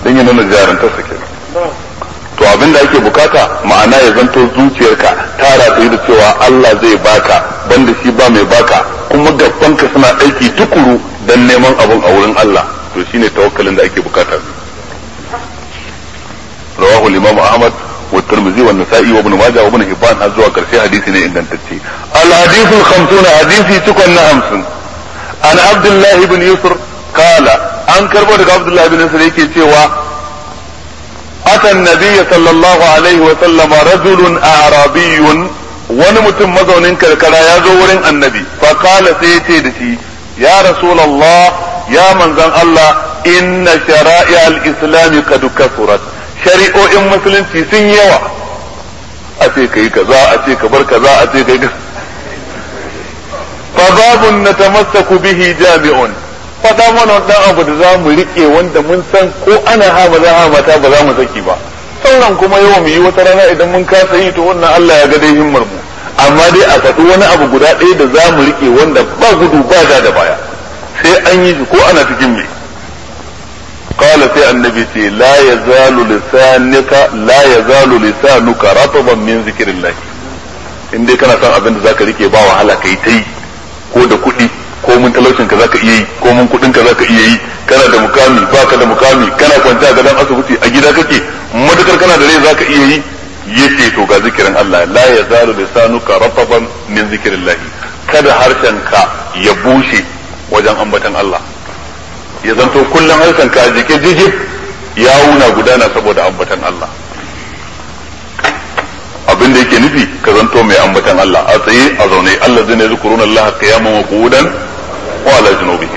dan ya nuna jarantarsa kenan to abin da ake bukata ma'ana ya zanto zuciyarka ta rataye da cewa Allah zai baka banda shi ba mai baka kuma gabanka suna aiki tukuru dan neman abun a wurin Allah to shine tawakkalin da ake bukata rawahu al-imam Ahmad wa Tirmidhi wa Nasa'i wa Ibn Majah wa Ibn Hibban har zuwa karshe hadisi ne ingantacce al-hadithu al-khamsun hadisi cikon na 50 an Abdullah ibn Yusr kala an karbo daga Abdullah ibn Yusr yake cewa أتى النبي صلى الله عليه وسلم رجل أعرابي wani mutum mazaunin karkara ya zo wurin annabi faƙala sai ya ce da shi ya rasulallah ya manzan Allah inna shara'i al-islam qad kasurat shari'o'in musulunci sun yawa a ce kai kaza a ce ka bar kaza a ce kai fa babun natamassaku bihi jami'un faɗa mana dan abu da za mu riƙe wanda mun san ko ana ha ba za ha mata ba za mu saki ba sauran kuma yau mu yi wata rana idan mun kasa yi to wannan Allah ya ga dai himmar mu amma dai a faɗi wani abu guda ɗaya da za mu riƙe wanda ba gudu ba da da baya sai an yi shi ko ana cikin me قال في النبي لا يزال لسانك لا يزال لسانك رطبا من ذكر الله in dai kana son abin da zaka rike ba wahala kai ta yi ko da kuɗi ko mun talaucin ka zaka iya yi ko mun kudin ka zaka iya yi kana da mukami baka da mukami kana kwance a gadon asibiti a gida kake madukar kana da rai zaka iya yi yace to ga zikirin Allah la yazalu lisanuka rataban min zikrillah kada harshen ka ya bushe wajen ambatan Allah ya zanto kullum harshen ka jike jijib ya wuna gudana saboda ambatan Allah abin da yake nufi ka zanto mai ambatan Allah a tsaye a zaune Allah zai ne zikuruna Allah qiyaman wa qu'udan wa ala junubihi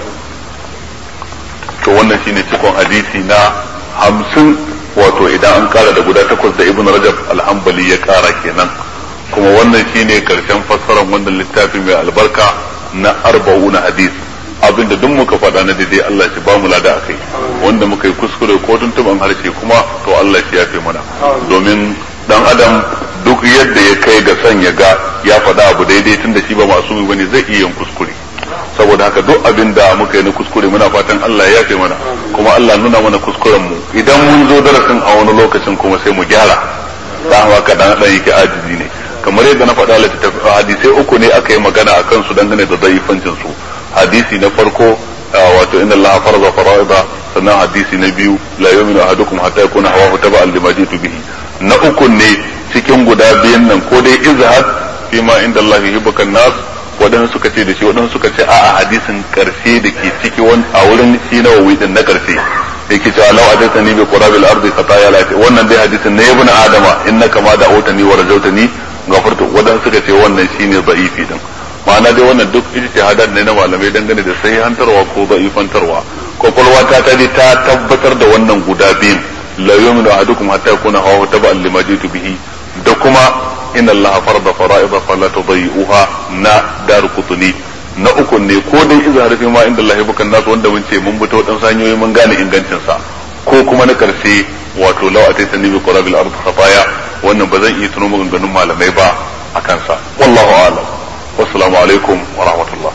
to wannan shine cikon hadisi na hamsin wato idan an kara da guda takwas da ibn rajab alhambali ya kara kenan kuma wannan shine karshen fassarar wannan littafi mai albarka na arba'una hadis abinda duk muka faɗa na daidai Allah shi ba mu lada akai wanda muka yi kuskure ko tuntuban harshe kuma to Allah shi ya fi mana domin dan adam duk yadda ya kai ga son ya ga ya faɗa abu daidai tunda shi ba masu bane zai iya yin kuskure saboda haka duk abin da muka yi na kuskure muna fatan Allah ya yafe mana kuma Allah nuna mana kuskuren mu idan mun zo darasin a wani lokacin kuma sai mu gyara da haka dan dan yake ajizi ne kamar yadda na faɗa littattafai hadisai uku ne aka yi magana akan su dangane da zaifancin su hadisi na farko wato inna Allah farza fara'ida sannan hadisi na biyu la yu'minu ahadukum hatta yakuna hawahu taba'an lima jitu bihi na uku ne cikin guda biyan nan ko dai izhad fi ma inda Allah yuhibbukan nas waɗansu suka ce da shi waɗansu suka ce a'a hadisin karshe da ke ciki wani a wurin shi na wawi din na karshe yake cewa law adatani bi qurabil ardi khataya la wannan dai hadisin ne ibn adama innaka ma da'awtani wa rajawtani gafartu waɗansu suka ce wannan shine da'ifi din ma'ana dai wannan duk ijtihadan ne na malamai dangane da sai hantarwa ko da'ifantarwa kwakwalwa ta ta ta tabbatar da wannan guda biyun la yu'minu ahadukum hatta yakuna hawa taba'an lima jitu bihi da kuma inna allaha farada fara'ida fala tudayyi'uha na dar kutuni na uku ne ko dai iza harfi ma inda Allah bukan nasu wanda mun ce mun fito dan sanyoyi mun gane ingancin sa ko kuma na karshe wato law ataitani bi qurabil ard khataya wannan ba zan iya tuno maganganun malamai ba akan sa wallahu a'lam wassalamu alaikum wa rahmatullah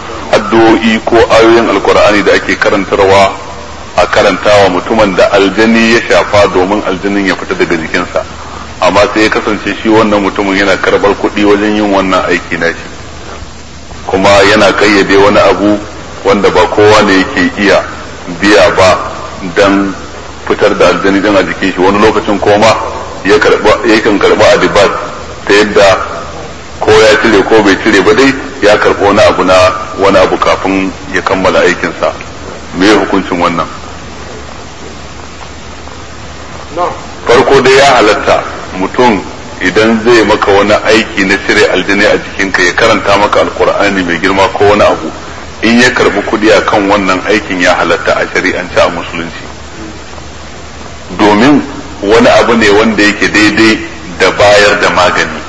addu'o'i ko ayoyin alqur'ani da ake karantarwa a karantawa mutumin da aljani ya shafa domin aljanin ya fita daga jikinsa amma sai ya kasance shi wannan mutumin yana karbar kuɗi wajen yin wannan aiki na shi kuma yana kayyade wani abu wanda ba kowa ne yake iya biya ba dan fitar da aljani din a jikin shi wani lokacin koma yakan karba adibat ta yadda ko ya cire ko bai cire ba dai ya karɓi wani abu na wani abu kafin ya kammala aikinsa me hukuncin wannan farko dai ya halatta mutum idan zai maka wani aiki na cire aljini a jikinka ya karanta maka alkur'ani mai girma ko wani abu in ya karbi kudi a kan wannan aikin ya halatta a shari'ance a musulunci domin wani abu ne wanda yake daidai da bayar da magani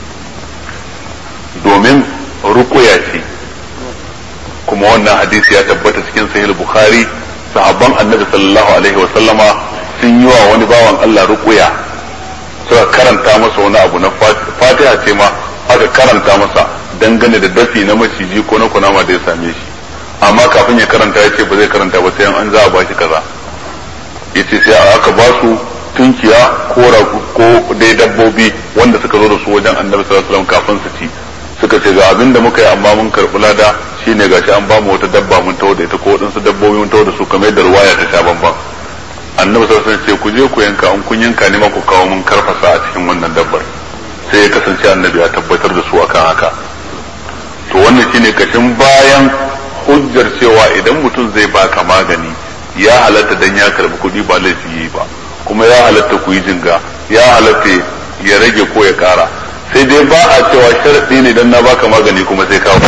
domin rukuya ce kuma wannan hadisi ya tabbata cikin sahih bukhari sahabban annabi sallallahu alaihi wa sallama sun yi wa wani bawan Allah rukuya suka karanta masa wani abu na fatiha ce ma aka karanta masa dangane da dafi na maciji ko na kunama da ya same shi amma kafin ya karanta ya ce ba zai karanta ba sai an za a bashi kaza yace sai aka ba su tunkiya ko ko dai dabbobi wanda suka zo da su wajen annabi sallallahu alaihi wasallam kafin su ci suka ce ga abin da muka yi amma mun karɓi lada shine gashi an ba mu wata dabba mun tawo da ita ko waɗansu dabbobi mun tawo da su kamar yadda ruwaya ta sha bamban annabi sallallahu alaihi ce ku je ku yanka an kun yanka ne ma ku kawo mun karfasa a cikin wannan dabbar sai ya kasance annabi ya tabbatar da su akan haka to wannan shine kashin bayan hujjar cewa idan mutum zai baka magani ya halatta dan ya karbi kuɗi ba laifi yi ba kuma ya halatta ku yi jinga ya halatta ya rage ko ya kara sai dai ba a cewa sharaɗi ne dan na baka magani kuma sai kawo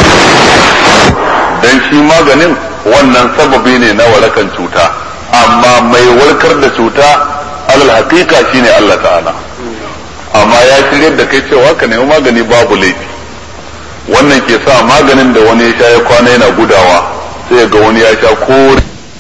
dan shi maganin wannan sababi ne na warakan cuta amma mai warkar da cuta alal haqiqa shine Allah ta'ala amma ya shirya da kai cewa ka nemi magani babu laifi wannan ke sa maganin da wani ya sha ya kwana yana gudawa sai ga wani ya sha kore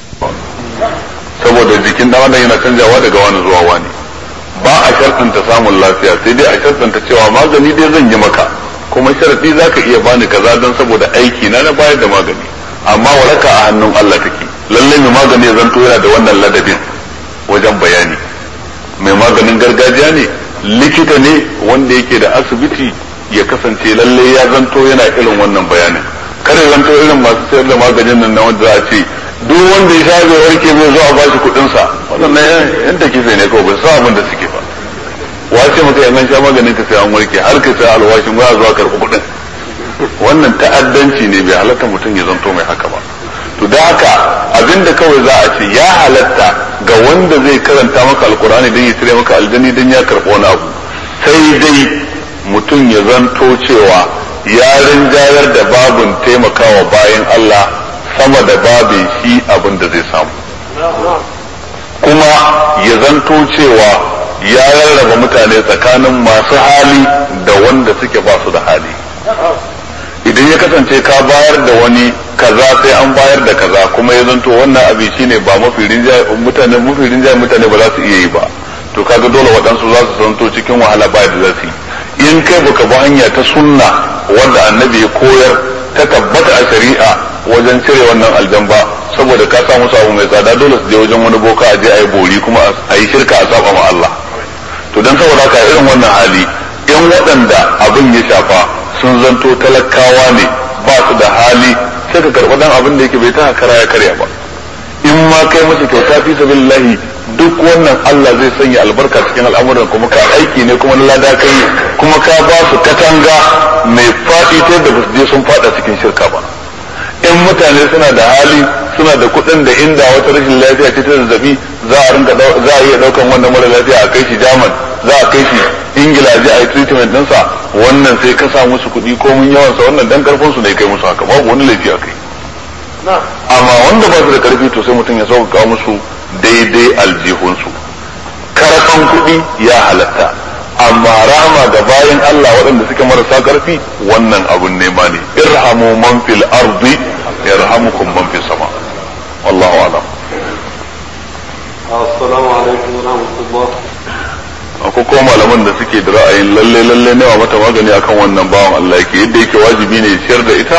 saboda jikin dan adam yana canjawa daga wani zuwa wani ba a shartanta samun lafiya sai dai a shartanta cewa magani dai zan yi maka kuma sharadi zaka iya bani kaza don saboda aiki na na bayar da magani amma waraka a hannun Allah take lalle mai magani ya zanto yana da wannan ladabin wajen bayani mai maganin gargajiya ne likita ne wanda yake da asibiti ya kasance lalle ya zanto yana irin wannan bayanin kare zanto irin masu sayar da maganin nan na wanda za a ce duk wanda ya sha bai warke bai zo a bashi kuɗin sa wannan yan take sai ne kawai ba su abin da suke ba wace maka yan an sha maganin ka sai an warke har ka sai alwashin waya zuwa karɓi kuɗin wannan ta'addanci ne bai halatta mutum ya zanto mai haka ba to da haka abinda kawai za a ce ya halatta ga wanda zai karanta maka alkur'ani don ya cire maka aljani don ya karɓo wani abu sai dai mutum ya zanto cewa ya rinjayar da babin taimakawa bayan Allah sama da babin shi abin da zai samu kuma ya zanto cewa ya rarraba mutane tsakanin masu hali da wanda suke ba su da hali idan ya kasance ka bayar da wani kaza sai an bayar da kaza kuma ya zanto wannan abin shine ba mafi rinjaye mutane mafi rinjaye mutane ba za su iya yi ba to kaga dole waɗansu za su zanto cikin wahala ba da za su yi in kai baka bi hanya ta sunna wanda annabi ya koyar ta tabbata a shari'a wajen cire wannan aljan ba saboda ka samu abu mai tsada dole su je wajen wani boka a je a yi bori kuma a yi shirka a saba ma Allah to dan saboda ka irin wannan hali in waɗanda abin ya shafa sun zanto talakawa ne ba su da hali sai ka karɓi dan abin da yake bai ta kara ya karya ba in ma kai masa kyauta fi sabilillahi duk wannan Allah zai sanya albarka cikin al'amuran kuma ka aiki ne kuma na lada kai kuma ka ba su katanga mai faɗi ta yadda ba su je sun faɗa cikin shirka ba in mutane suna da hali suna da kuɗin da inda wata rashin lafiya ce ta zazzabi za a rinka za a iya ɗaukan wannan mara lafiya a kai shi jaman za a kai shi ingila a je a yi treatment ɗinsa wannan sai ka sa musu kuɗi ko mun yawansa wannan dan karfin su ne kai musu haka babu wani laifi a kai amma wanda ba su da karfi to sai mutum ya sauƙaƙa musu daidai aljihunsu karfan kuɗi ya halatta amma rama ga bayan Allah waɗanda suke marasa ƙarfi wannan abun nema ne irhamu man fil ardi yarhamukum man fis sama wallahu alam assalamu alaikum wa rahmatullah akwai kuma malaman da suke da ra'ayin lalle lalle nema mata magani akan wannan bawan Allah yake yadda yake wajibi ne ciyar da ita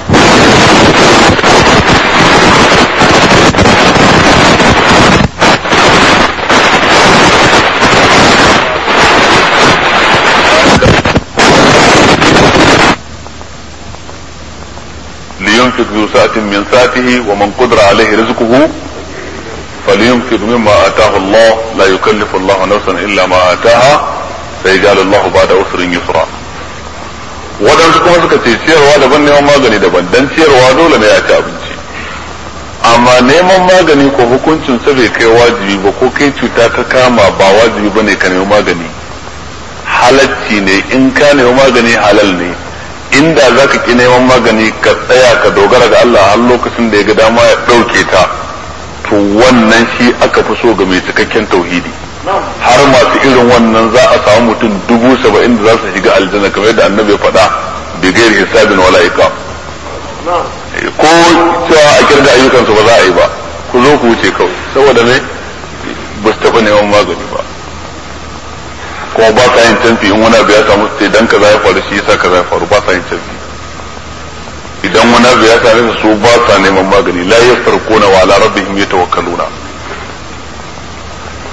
لينفق ذو سعة من سعته ومن قدر عليه رزقه فلينفق مما آتاه الله لا يكلف الله نفسا إلا ما آتاها سيجعل الله بعد أسر يسرا waɗansu kuma suka ce ciyarwa daban neman magani daban dan ciyarwa dole ne ya ci abinci amma neman magani ko hukuncin sa bai kai wajibi ba ko kai cuta ka kama ba wajibi ba ne ka nemi magani halacci ne in ka nemi magani halal ne inda za ka ki neman magani ka tsaya ka dogara ga Allah har lokacin da ya ga dama ya ɗauke ta to wannan shi aka fi so ga mai cikakken tauhidi har masu irin wannan za a samu mutum dubu saba'in da za su shiga aljanna kamar yadda annabi ya faɗa bi gairi hisabin wala iqam ko cewa a kirga ayyukansu ba za a yi ba ku zo ku wuce kawai saboda me ba su taɓa neman magani ba kuma ba sa yin canfi in wani abu ya samu sai dan kaza ya faru shi yasa kaza ya faru ba sa yin canfi idan wani abu ya same su ba sa neman magani la yastarquna wa ala rabbihim yatawakkaluna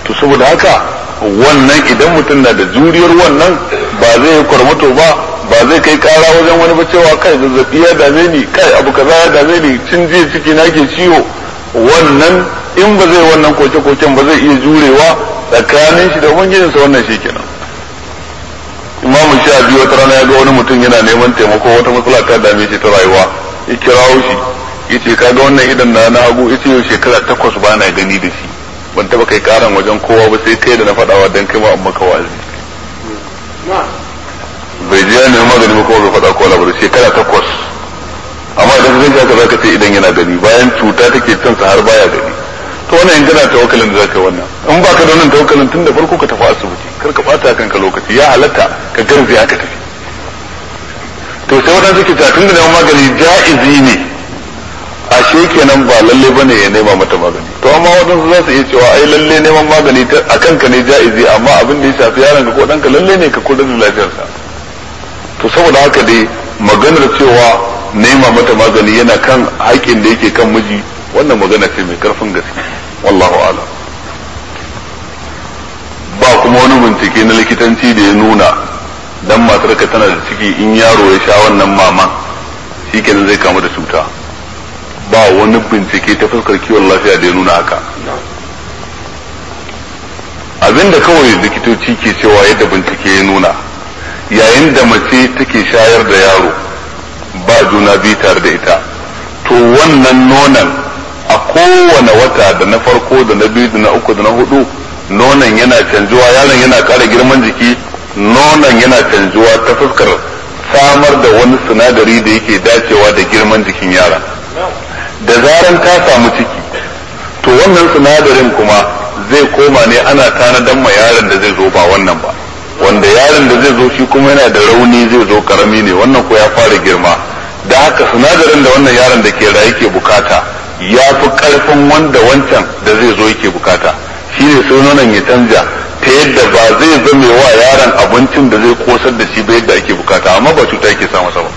to saboda haka wannan idan mutum na da juriyar wannan ba zai yi kwarmato ba ba zai kai kara wajen wani ba cewa kai zazzabi ya dame ni kai abu kaza ya dame ni cin jiya ciki na ke ciwo wannan in ba zai wannan koke-koken ba zai iya jurewa tsakanin shi da ubangijinsa wannan shi kenan imamu sha biyu wata rana ya ga wani mutum yana neman taimako wata matsala ta dame shi ta rayuwa ya kirawo shi yace kaga wannan idan na na hagu yace yau shekara takwas ba na gani da shi ban taba kai karan wajen kowa ba sai kai da na faɗawa dan kai ma amma ka wazi bai ji ya nemi magani ba kuma bai faɗa kowa labarai shekara takwas amma idan zai haka zaka ce idan yana gani bayan cuta take cin sa har baya gani to wannan in kana tawakkalin da zaka yi wannan in baka da wannan tawakkalin tun da farko ka tafi asibiti kar ka bata kanka lokaci ya halatta ka garzaya ka tafi to sai wadansu ke tun da neman magani ja'izi ne ashe kenan ba lalle bane ya nema mata magani to amma wadansu za su iya cewa ai lalle neman magani a kanka ne ja'izi amma abin da ya shafi yaron ka ko danka lalle ne ka kula da lafiyarsa to saboda haka dai maganar cewa nema mata magani yana kan haƙƙin da yake kan miji wannan magana ce mai karfin gaske wallahu a'lam ba kuma wani bincike na likitanci da ya nuna dan matarka tana da ciki in yaro ya sha wannan maman shikenan zai kamu da cuta ba wani bincike ta fuskar kiwon lafiya da ya nuna haka abinda kawai likitoci ke cewa yadda bincike ya nuna yayin da mace take shayar da yaro ba juna biyu tare da ita to wannan nonon a kowane wata da na farko da na biyu da na uku da na hudu nonon yana canjuwa yaron yana ƙara girman jiki nonon yana canjuwa ta fuskar samar da wani sinadari da yake dacewa da girman jikin yaron da zaran ta samu ciki to wannan sinadarin kuma zai koma ne ana tanadan ma yaron da zai zo ba wannan ba wanda yaron da zai zo shi kuma yana da rauni zai zo karami ne wannan ko ya fara girma da haka sinadarin da wannan yaron da ke raye ke bukata ya fi karfin wanda wancan da zai zo yake bukata shi ne sai nonon ya canja ta yadda ba zai zame wa yaron abincin da zai kosar da shi ba yadda ake bukata amma ba cuta yake sa masa ba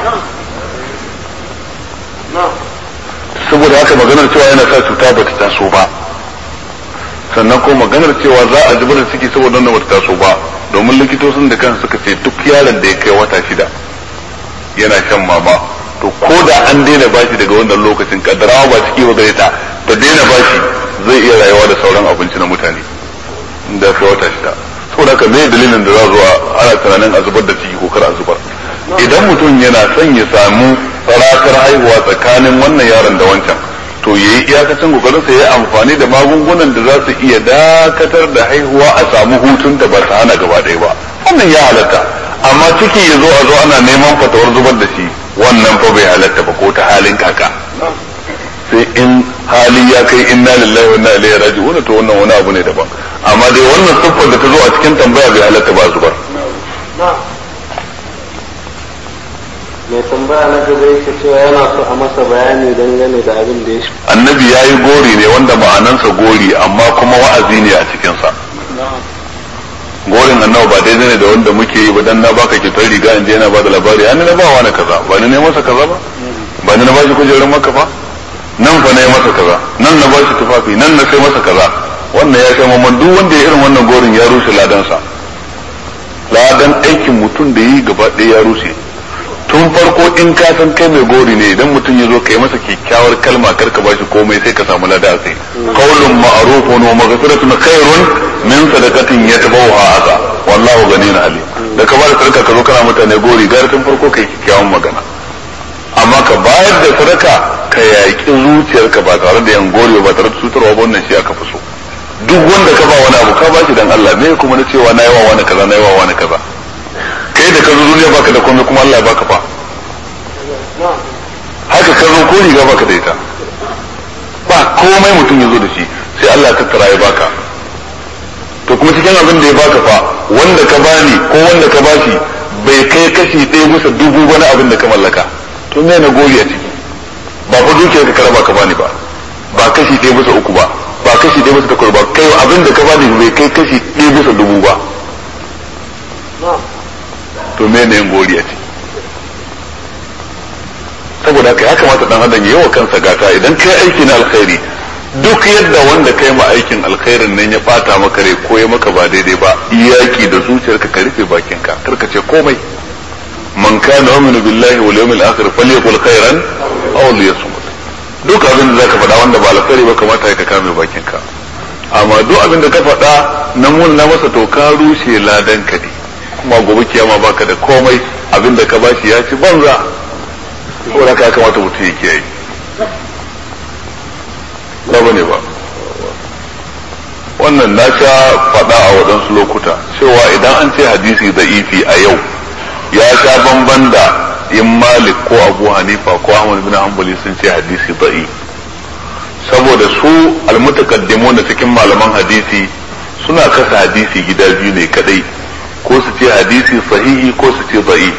saboda haka maganar cewa yana sa cuta ba ta taso ba sannan ko maganar cewa za a zubar da ciki saboda wannan bata taso ba domin likitocin da kansu suka ce duk yaron da ya kai wata shida yana shan mama to ko da an daina bashi daga wannan lokacin kaddarawa ba ciki ba gare ta ta daina bashi zai iya rayuwa da sauran abinci na mutane da kai wata shida saboda haka me dalilin da za zuwa ana tunanin a zubar da ciki ko kar a zubar idan mutum yana son ya samu tsaratar haihuwa tsakanin wannan yaron da wancan to yayi iyakacin kokarin sa yayi amfani da magungunan da za su iya dakatar da haihuwa a samu hutun da ba ta hana gaba ɗaya ba wannan ya halatta amma ciki ya zo a zo ana neman fatawar zubar da shi wannan fa bai halatta ba ko ta halin kaka sai in hali ya kai inna lillahi wa inna ilaihi raji'un to wannan wani abu ne daban amma dai wannan siffar da ta zo a cikin tambaya bai halatta ba zubar mai tambaya na gaba yake cewa yana so a masa bayani dangane da abin da ya shi annabi ya yi gori ne wanda ma'anansa gori amma kuma wa'azi ne a cikinsa gorin annabi ba daidai ne da wanda muke yi ba dan na baka kyautar riga in je yana bada labari an na ba wani kaza ba ni ne masa kaza ba ba ni na bashi kujerar maka ba nan fa na yi masa kaza nan na bashi tufafi nan na sai masa kaza wannan ya kai mamman duk wanda ya irin wannan gorin ya rushe ladansa ladan aikin mutum da yi gaba ɗaya ya rushe tun farko in ka san kai mai gori ne idan mutum ya zo kai masa kyakkyawar kalma kar ka bashi komai sai ka samu lada sai qaulun ma'rufun wa maghfiratun khairun min sadaqatin yatbawha adha wallahu ghaniyun alim da ka bada sadaka ka zo kana mutane gori gar tun farko kai kyakkyawan magana amma ka bayar da sadaka ka yaƙi zuciyarka ba tare da yan gori ba tare da cutarwa ba wannan shi aka fi so duk wanda ka ba wani abu ka bashi dan Allah me kuma na cewa na yawa wani kaza na yawa wani kaza kai da ka zo duniya baka da komai kuma Allah ya baka fa haka ka zo ko riga baka da ita ba komai mutum ya zo da shi sai Allah ya tattara ya baka to kuma cikin abin da ya baka fa wanda ka bani ko wanda ka bashi bai kai kashi ɗaya bisa dubu wani abin da ka mallaka to me na gori a ciki ba fa dukiyar ka karaba ka bani ba ba kashi ɗaya bisa uku ba ba kashi ɗaya bisa takwas ba kai abin da ka bani bai kai kashi ɗaya bisa dubu ba to me ne gori a ciki saboda haka ya kamata dan adam yawa kansa gata idan kai aiki na alkhairi duk yadda wanda kai ma aikin alkhairin nan ya bata maka rai ko ya maka ba daidai ba iyaki da zuciyarka ka rufe bakinka karka ce komai man kana yu'minu billahi wal yawmil akhir falyaqul khairan aw liyasmut duk abin da zaka faɗa wanda ba alkhairi ba kamata ka kame bakinka amma duk abin da ka faɗa na mun na masa to ka rushe ladan ka ne kuma gobe kiyama baka da komai abin da ka bashi ya ci banza ko da ka kamata mutum ya kiyaye ba bane ba wannan na sha faɗa a waɗansu lokuta cewa idan an ce hadisi da ifi a yau ya sha bamban da in malik ko abu hanifa ko ahmad bin hanbali sun ce hadisi da'i saboda su almutakaddimu da cikin malaman hadisi suna kasa hadisi gida biyu ne kadai ko su ce hadisi sahihi ko su ce da'i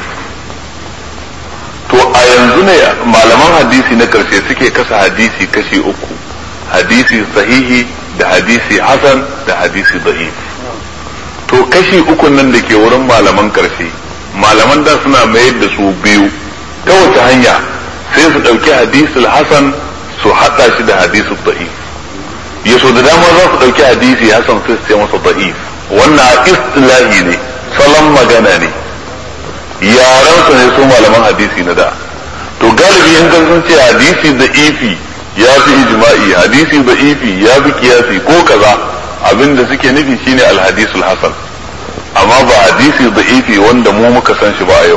to a yanzu ne malaman hadisi na karshe suke kasa hadisi kashi uku hadisi sahihi da hadisi hasan da hadisi da'if to kashi uku nan da ke wurin malaman karshe malaman da suna mayar da su biyu ta wace hanya sai su ɗauki hadisul hasan su haɗa shi da hadisul da'if ya so da dama za su ɗauki hadisi hasan sai su ce masa da'if wannan istilahi ne salon magana ne yaran su ne su malaman hadisi na da to galibi in sun ce hadisi da ifi ya fi ijma'i hadisi da ifi ya fi kiyasi ko kaza abinda suke nufi shine alhadisul hasan amma ba hadisi da ifi wanda mu muka san shi ba a yau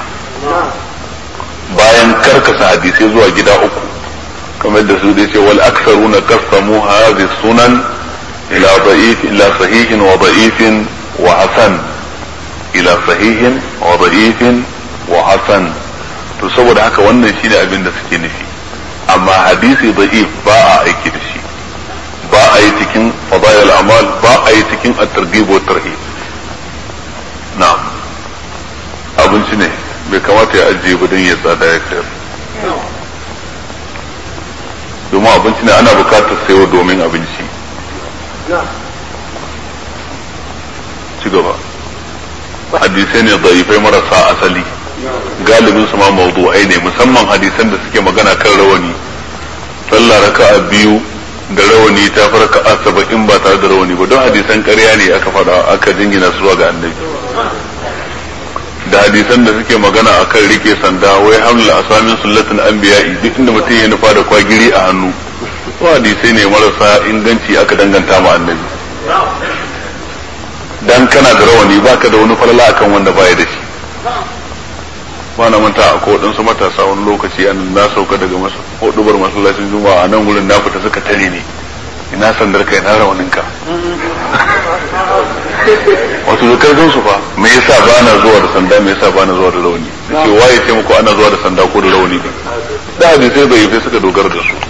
bayan karkasa hadisai zuwa gida uku kamar da su da ce wal aksaruna qasamu hadhihi sunan ila da'if ila sahihin wa da'ifin wa hasan ila sahihin wa da'ifin wa hasan to saboda haka wannan shine abin da suke nufi amma hadisi da'if ba a aiki da shi ba a yi cikin fadail amal ba a yi cikin at-targhib wa tarhib na'am abinci ne bai kamata ya ajiye ba don ya tsada ya sayar domin abinci ne ana bukatar sayo domin abinci ci gaba hadisai ne zaifai marasa asali galibin su ma mawdu'ai ne musamman hadisan da suke magana kan rawani sallah raka'a biyu da rawani ta fi raka'a saba'in ba tare da rawani ba don hadisan ƙarya ne aka faɗa aka jingina su zuwa ga annabi da hadisan da suke magana akan rike sanda wai hamla asamin sullatin anbiya'i duk inda mutum ya nufa da kwagiri a hannu ko hadisai ne marasa inganci aka danganta ma annabi dan kana da rawani baka da wani falala akan wanda baya da shi ba na manta a ko waɗansu matasa wani lokaci an na sauka daga hudubar masallacin juma'a a nan wurin na fita suka tare ni ina sandar kai na rawaninka wato da karfin su fa me yasa ba na zuwa da sanda me yasa ba na zuwa da rauni ce waye ce muku ana zuwa da sanda ko da rauni ne da hadisai bai sai suka dogara da su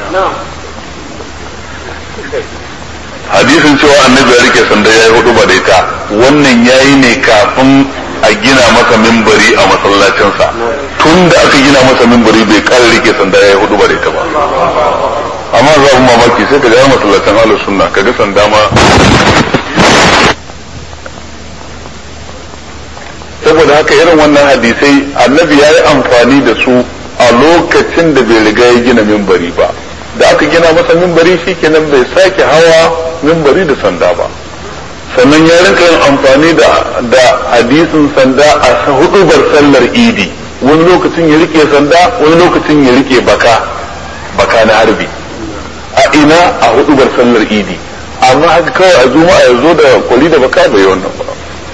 hadisin cewa annabi ya rike sanda yayi hudu ba da ita wannan yayi ne kafin a gina masa mimbari a masallacinsa tun da aka gina masa mimbari bai kara rike sanda yayi hudu ba da ita ba amma za mu mamaki sai ka ga masallacin ahlus sunna kaga sanda ma saboda haka irin wannan hadisai annabi ya yi amfani da su a lokacin da bai riga ya gina mimbari ba da aka gina masa mimbari shikenan bai sake hawa mimbari da sanda ba sannan ya rinka yin amfani da da hadisin sanda a hudubar sallar idi wani lokacin ya rike sanda wani lokacin ya rike baka baka na harbi a ina a hudubar sallar idi amma haka kawai a juma'a ya zo da kwali da baka bai wannan ba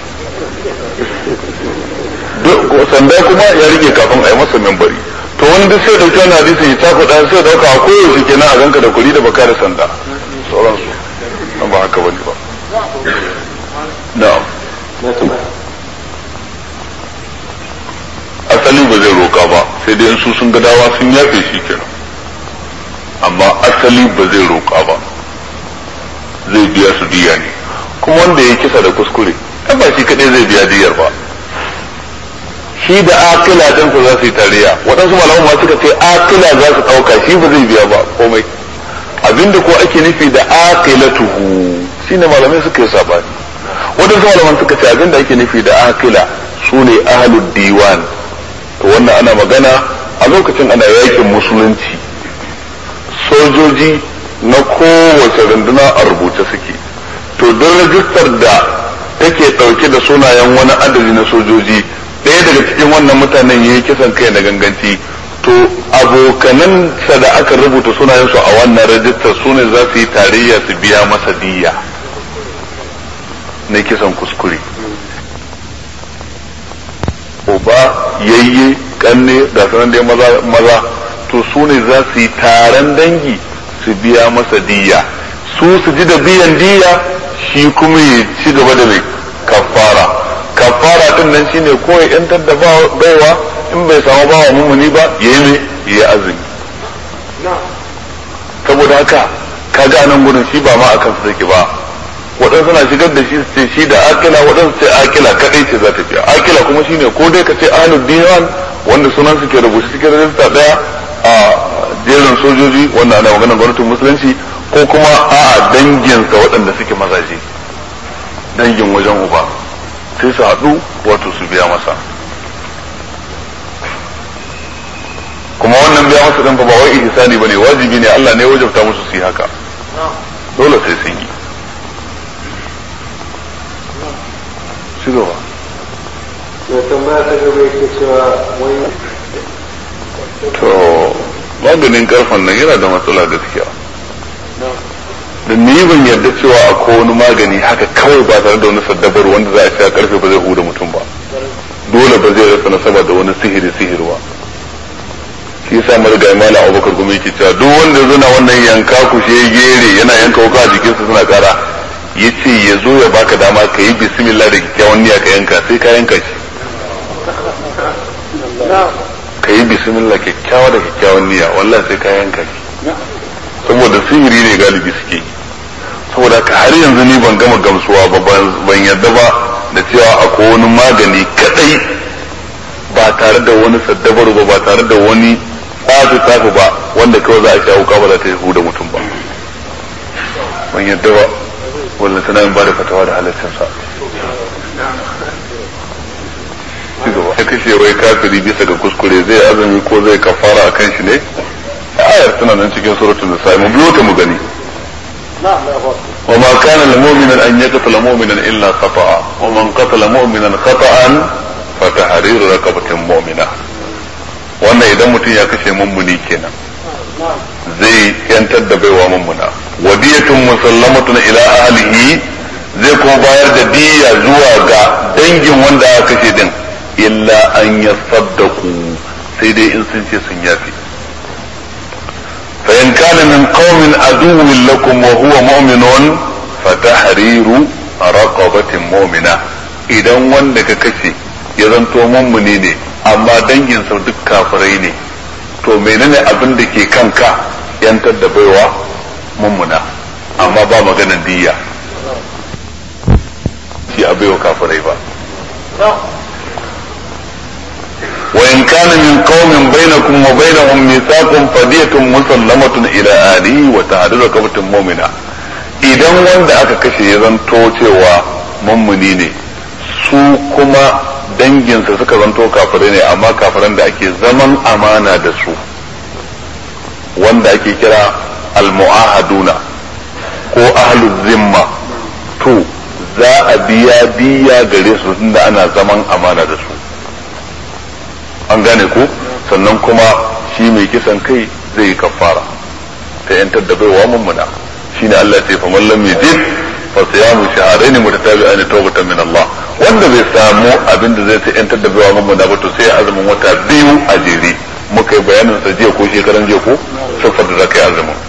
sanda kuma ya rike kafin a yi masa membari to wani duk sai dauki wani hadisi ya ta faɗa sai dauka a koyaushe kenan a ganka da kuri da baka da sanda sauransu an ba haka bane ba na'am asali ba zai roka ba sai dai su sun ga dawa sun yafe shi kenan amma asali ba zai roka ba zai biya su diya ne kuma wanda ya kisa da kuskure ba shi kadai zai biya diyar ba shi da akila dan su za su yi tariya waɗansu malaman ma suka ce akila za su ɗauka shi ba zai biya ba komai abinda ko ake nufi da akilatuhu shine malamai suka yi sabani waɗansu malaman suka ce abinda ake nufi da akila su ne ahalud diwan to wannan ana magana a lokacin ana yakin musulunci sojoji na kowace runduna a rubuce suke to don rajistar da take ɗauke da sunayen wani adadi na sojoji ɗaya daga cikin wannan mutanen ya yi kisan kai na ganganci to abokanan sa da aka rubuta sunayensu a wannan rajistar su ne za su yi tarayya su biya masa diya na kisan kuskure uba yayye kanne da sanan dai maza maza to su ne za su yi taron dangi su biya masa diya su su ji da biyan diya shi kuma ya ci gaba da mai kafara kafara din nan shine ko ya yantar da baiwa in bai samu bawa mumuni ba ya yi mai ya azumi saboda haka ka ga nan gudun shi ba ma akan su take ba waɗansu na shigar da shi su ce shi da akila waɗansu ce akila kaɗai ce za ta biya akila kuma shine ko dai ka ce ahlul diwan wanda sunan su ke rubuce cikin rajista ɗaya a jerin sojoji wanda ana maganar gwamnatin musulunci ko kuma a'a danginsa waɗanda suke mazaje dangin wajen uba sai su haɗu wato su biya masa kuma wannan biya masa ɗin ba wai ihsani bane wajibi ne Allah ne ya wajabta musu su yi haka dole sai sun yi ci gaba mai tambaya ta gaba yake cewa wani to maganin karfan nan yana da matsala gaskiya da ni ban yarda cewa akwai wani magani haka kawai ba tare da wani saddabar wanda za a sha karfe ba zai huda mutum ba dole ba zai rasa nasaba da wani sihiri sihirwa shi yasa marigayi malam abubakar kuma yake cewa duk wanda zuna wannan yanka ku shi gere yana yanka wuka a jikinsa suna kara ya ce ya zo ya baka dama ka yi bismillah da kyakkyawan niyya ka yanka sai ka yanka shi ka yi bismillah kyakkyawa da kyakkyawan niyya wallahi sai ka yanka shi saboda sihiri ne galibi suke yi saboda ka har yanzu ni ban gama gamsuwa ba ban yadda ba da cewa akwai wani magani kadai ba tare da wani saddabaru ba ba tare da wani tsafi tsafi ba wanda kawai za a sha wuka ba za ta yi da mutum ba ban yadda ba wallan tana yin ba da fatawa da halaccinsa ci gaba ya kashe wai kafiri bisa ga kuskure zai azumi ko zai kafara a kan shi ne ayar tana nan cikin suratul nisa mu biyo ta mu gani وما كان لمؤمن أن يقتل مؤمنا إلا خطأ ومن قتل مؤمنا خطأ فتحرير رقبة مؤمنة wannan idan mutum ya kashe mummuni kenan zai yantar da baiwa mummuna wadiyatun musallamatun ila ahlihi zai kuma bayar da diya zuwa ga dangin wanda aka kashe din illa an yasaddaku sai dai in sun ce sun yafi فإن كان من قوم عدو لكم وهو مؤمن فتحرير رقبة مؤمنة idan wanda ka kashe ya zanto mummuni ne amma danginsa duk kafirai ne to menene abin da ke kanka yantar da baiwa mummuna amma ba maganan diya shi a baiwa kafirai ba وإن كان من قوم بينكم وبينهم ميثاق فدية مسلمة إلى أهله وتعديل رقبة مؤمنة idan wanda aka kashe ya zanto cewa mummuni ne su kuma danginsa suka zanto kafirai ne amma kafiran da ake zaman amana da su wanda ake kira almu'ahaduna ko ahlul zimma to za a biya biya gare su tunda ana zaman amana da su an gane ku sannan kuma shi mai kisan kai zai yi kafara ta yantar da baiwa mummuna shine Allah ce faman lam yajid fa siyamu shahrayn mutatabi'ain tawbatan min Allah wanda bai samu abin da zai ta yantar da baiwa mummuna ba to sai azumin wata biyu a jere muka yi bayanin sa jiya ko shekaran jiya ko sifar da zaka yi azumin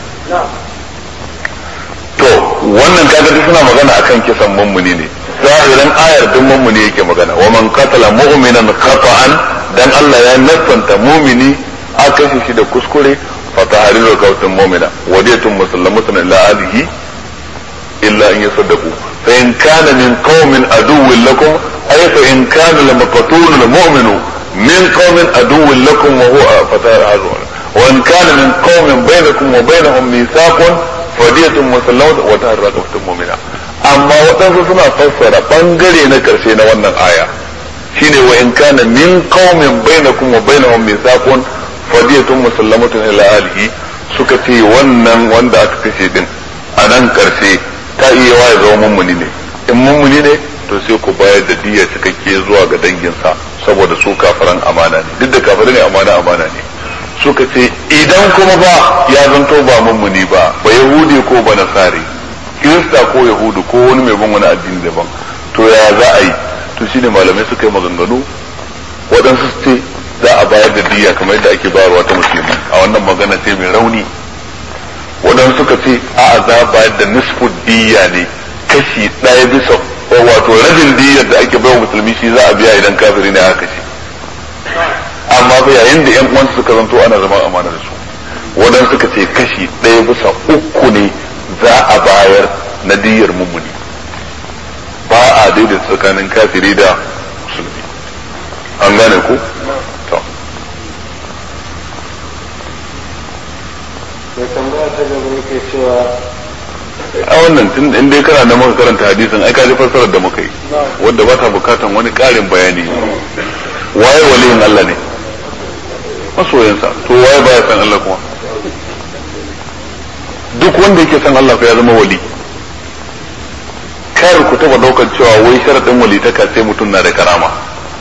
to wannan kaga duk suna magana akan kisan mummuni ne zahirin ayar duk mummuni yake magana wa man qatala mu'minan khata'an dan Allah ya nassanta mumini a kashe shi da kuskure fa tahriru qawtin mu'mina wadiyatun musallamatun ila alihi illa an yasaddaqu fa in kana min qaumin aduwwin lakum ay fa in kana lam qatulu al mu'minu min qaumin aduwwin lakum wa huwa fatahriru wa in kana min qaumin bainakum wa bainahum mithaqun fadiyatun musallamatun wa tahriru qawtin mu'mina amma waɗansu suna fassara bangare na karshe na wannan aya shine wa in kana min qaumin bainakum wa bainahum mithaqun fadiyatun musallamatun ila alihi suka ce wannan wanda aka kashe din a nan karshe ta iya wa ya zama mummuni ne in mummuni ne to sai ku bayar da diya cikakke zuwa ga danginsa saboda su kafiran amana ne duk da kafirai ne amana amana ne suka ce idan kuma ba ya zanto ba mummuni ba ba yahudi ko ba nasari kirista ko yahudu ko wani mai bin wani addini daban to ya za a yi to shine malamai suka yi maganganu waɗansu su ce za a bayar da diya kamar yadda ake bayarwa ta musulmi a wannan magana ce mai rauni waɗansu suka ce a za a bayar da nisfu diya ne kashi ɗaya bisa wato rabin diyar da ake bayar musulmi shi za a biya idan kafiri ne aka kashe amma fa yayin da yan uwansu suka zanto ana zama amana da su waɗansu suka ce kashi ɗaya bisa uku ne za a bayar na diyar mummuni ba a daidaita tsakanin kafiri da musulmi an gane ku to mai tambaya ta gaba yake cewa a wannan tun in dai kana da muka karanta hadisin ai ka ji fassarar da muka yi wanda ba ta bukatan wani ƙarin bayani waye waliyin Allah ne masoyansa to waye baya san Allah kuma duk wanda yake san Allah fa ya zama wali kar ku taba daukar cewa wai sharadin walitaka sai mutum na da karama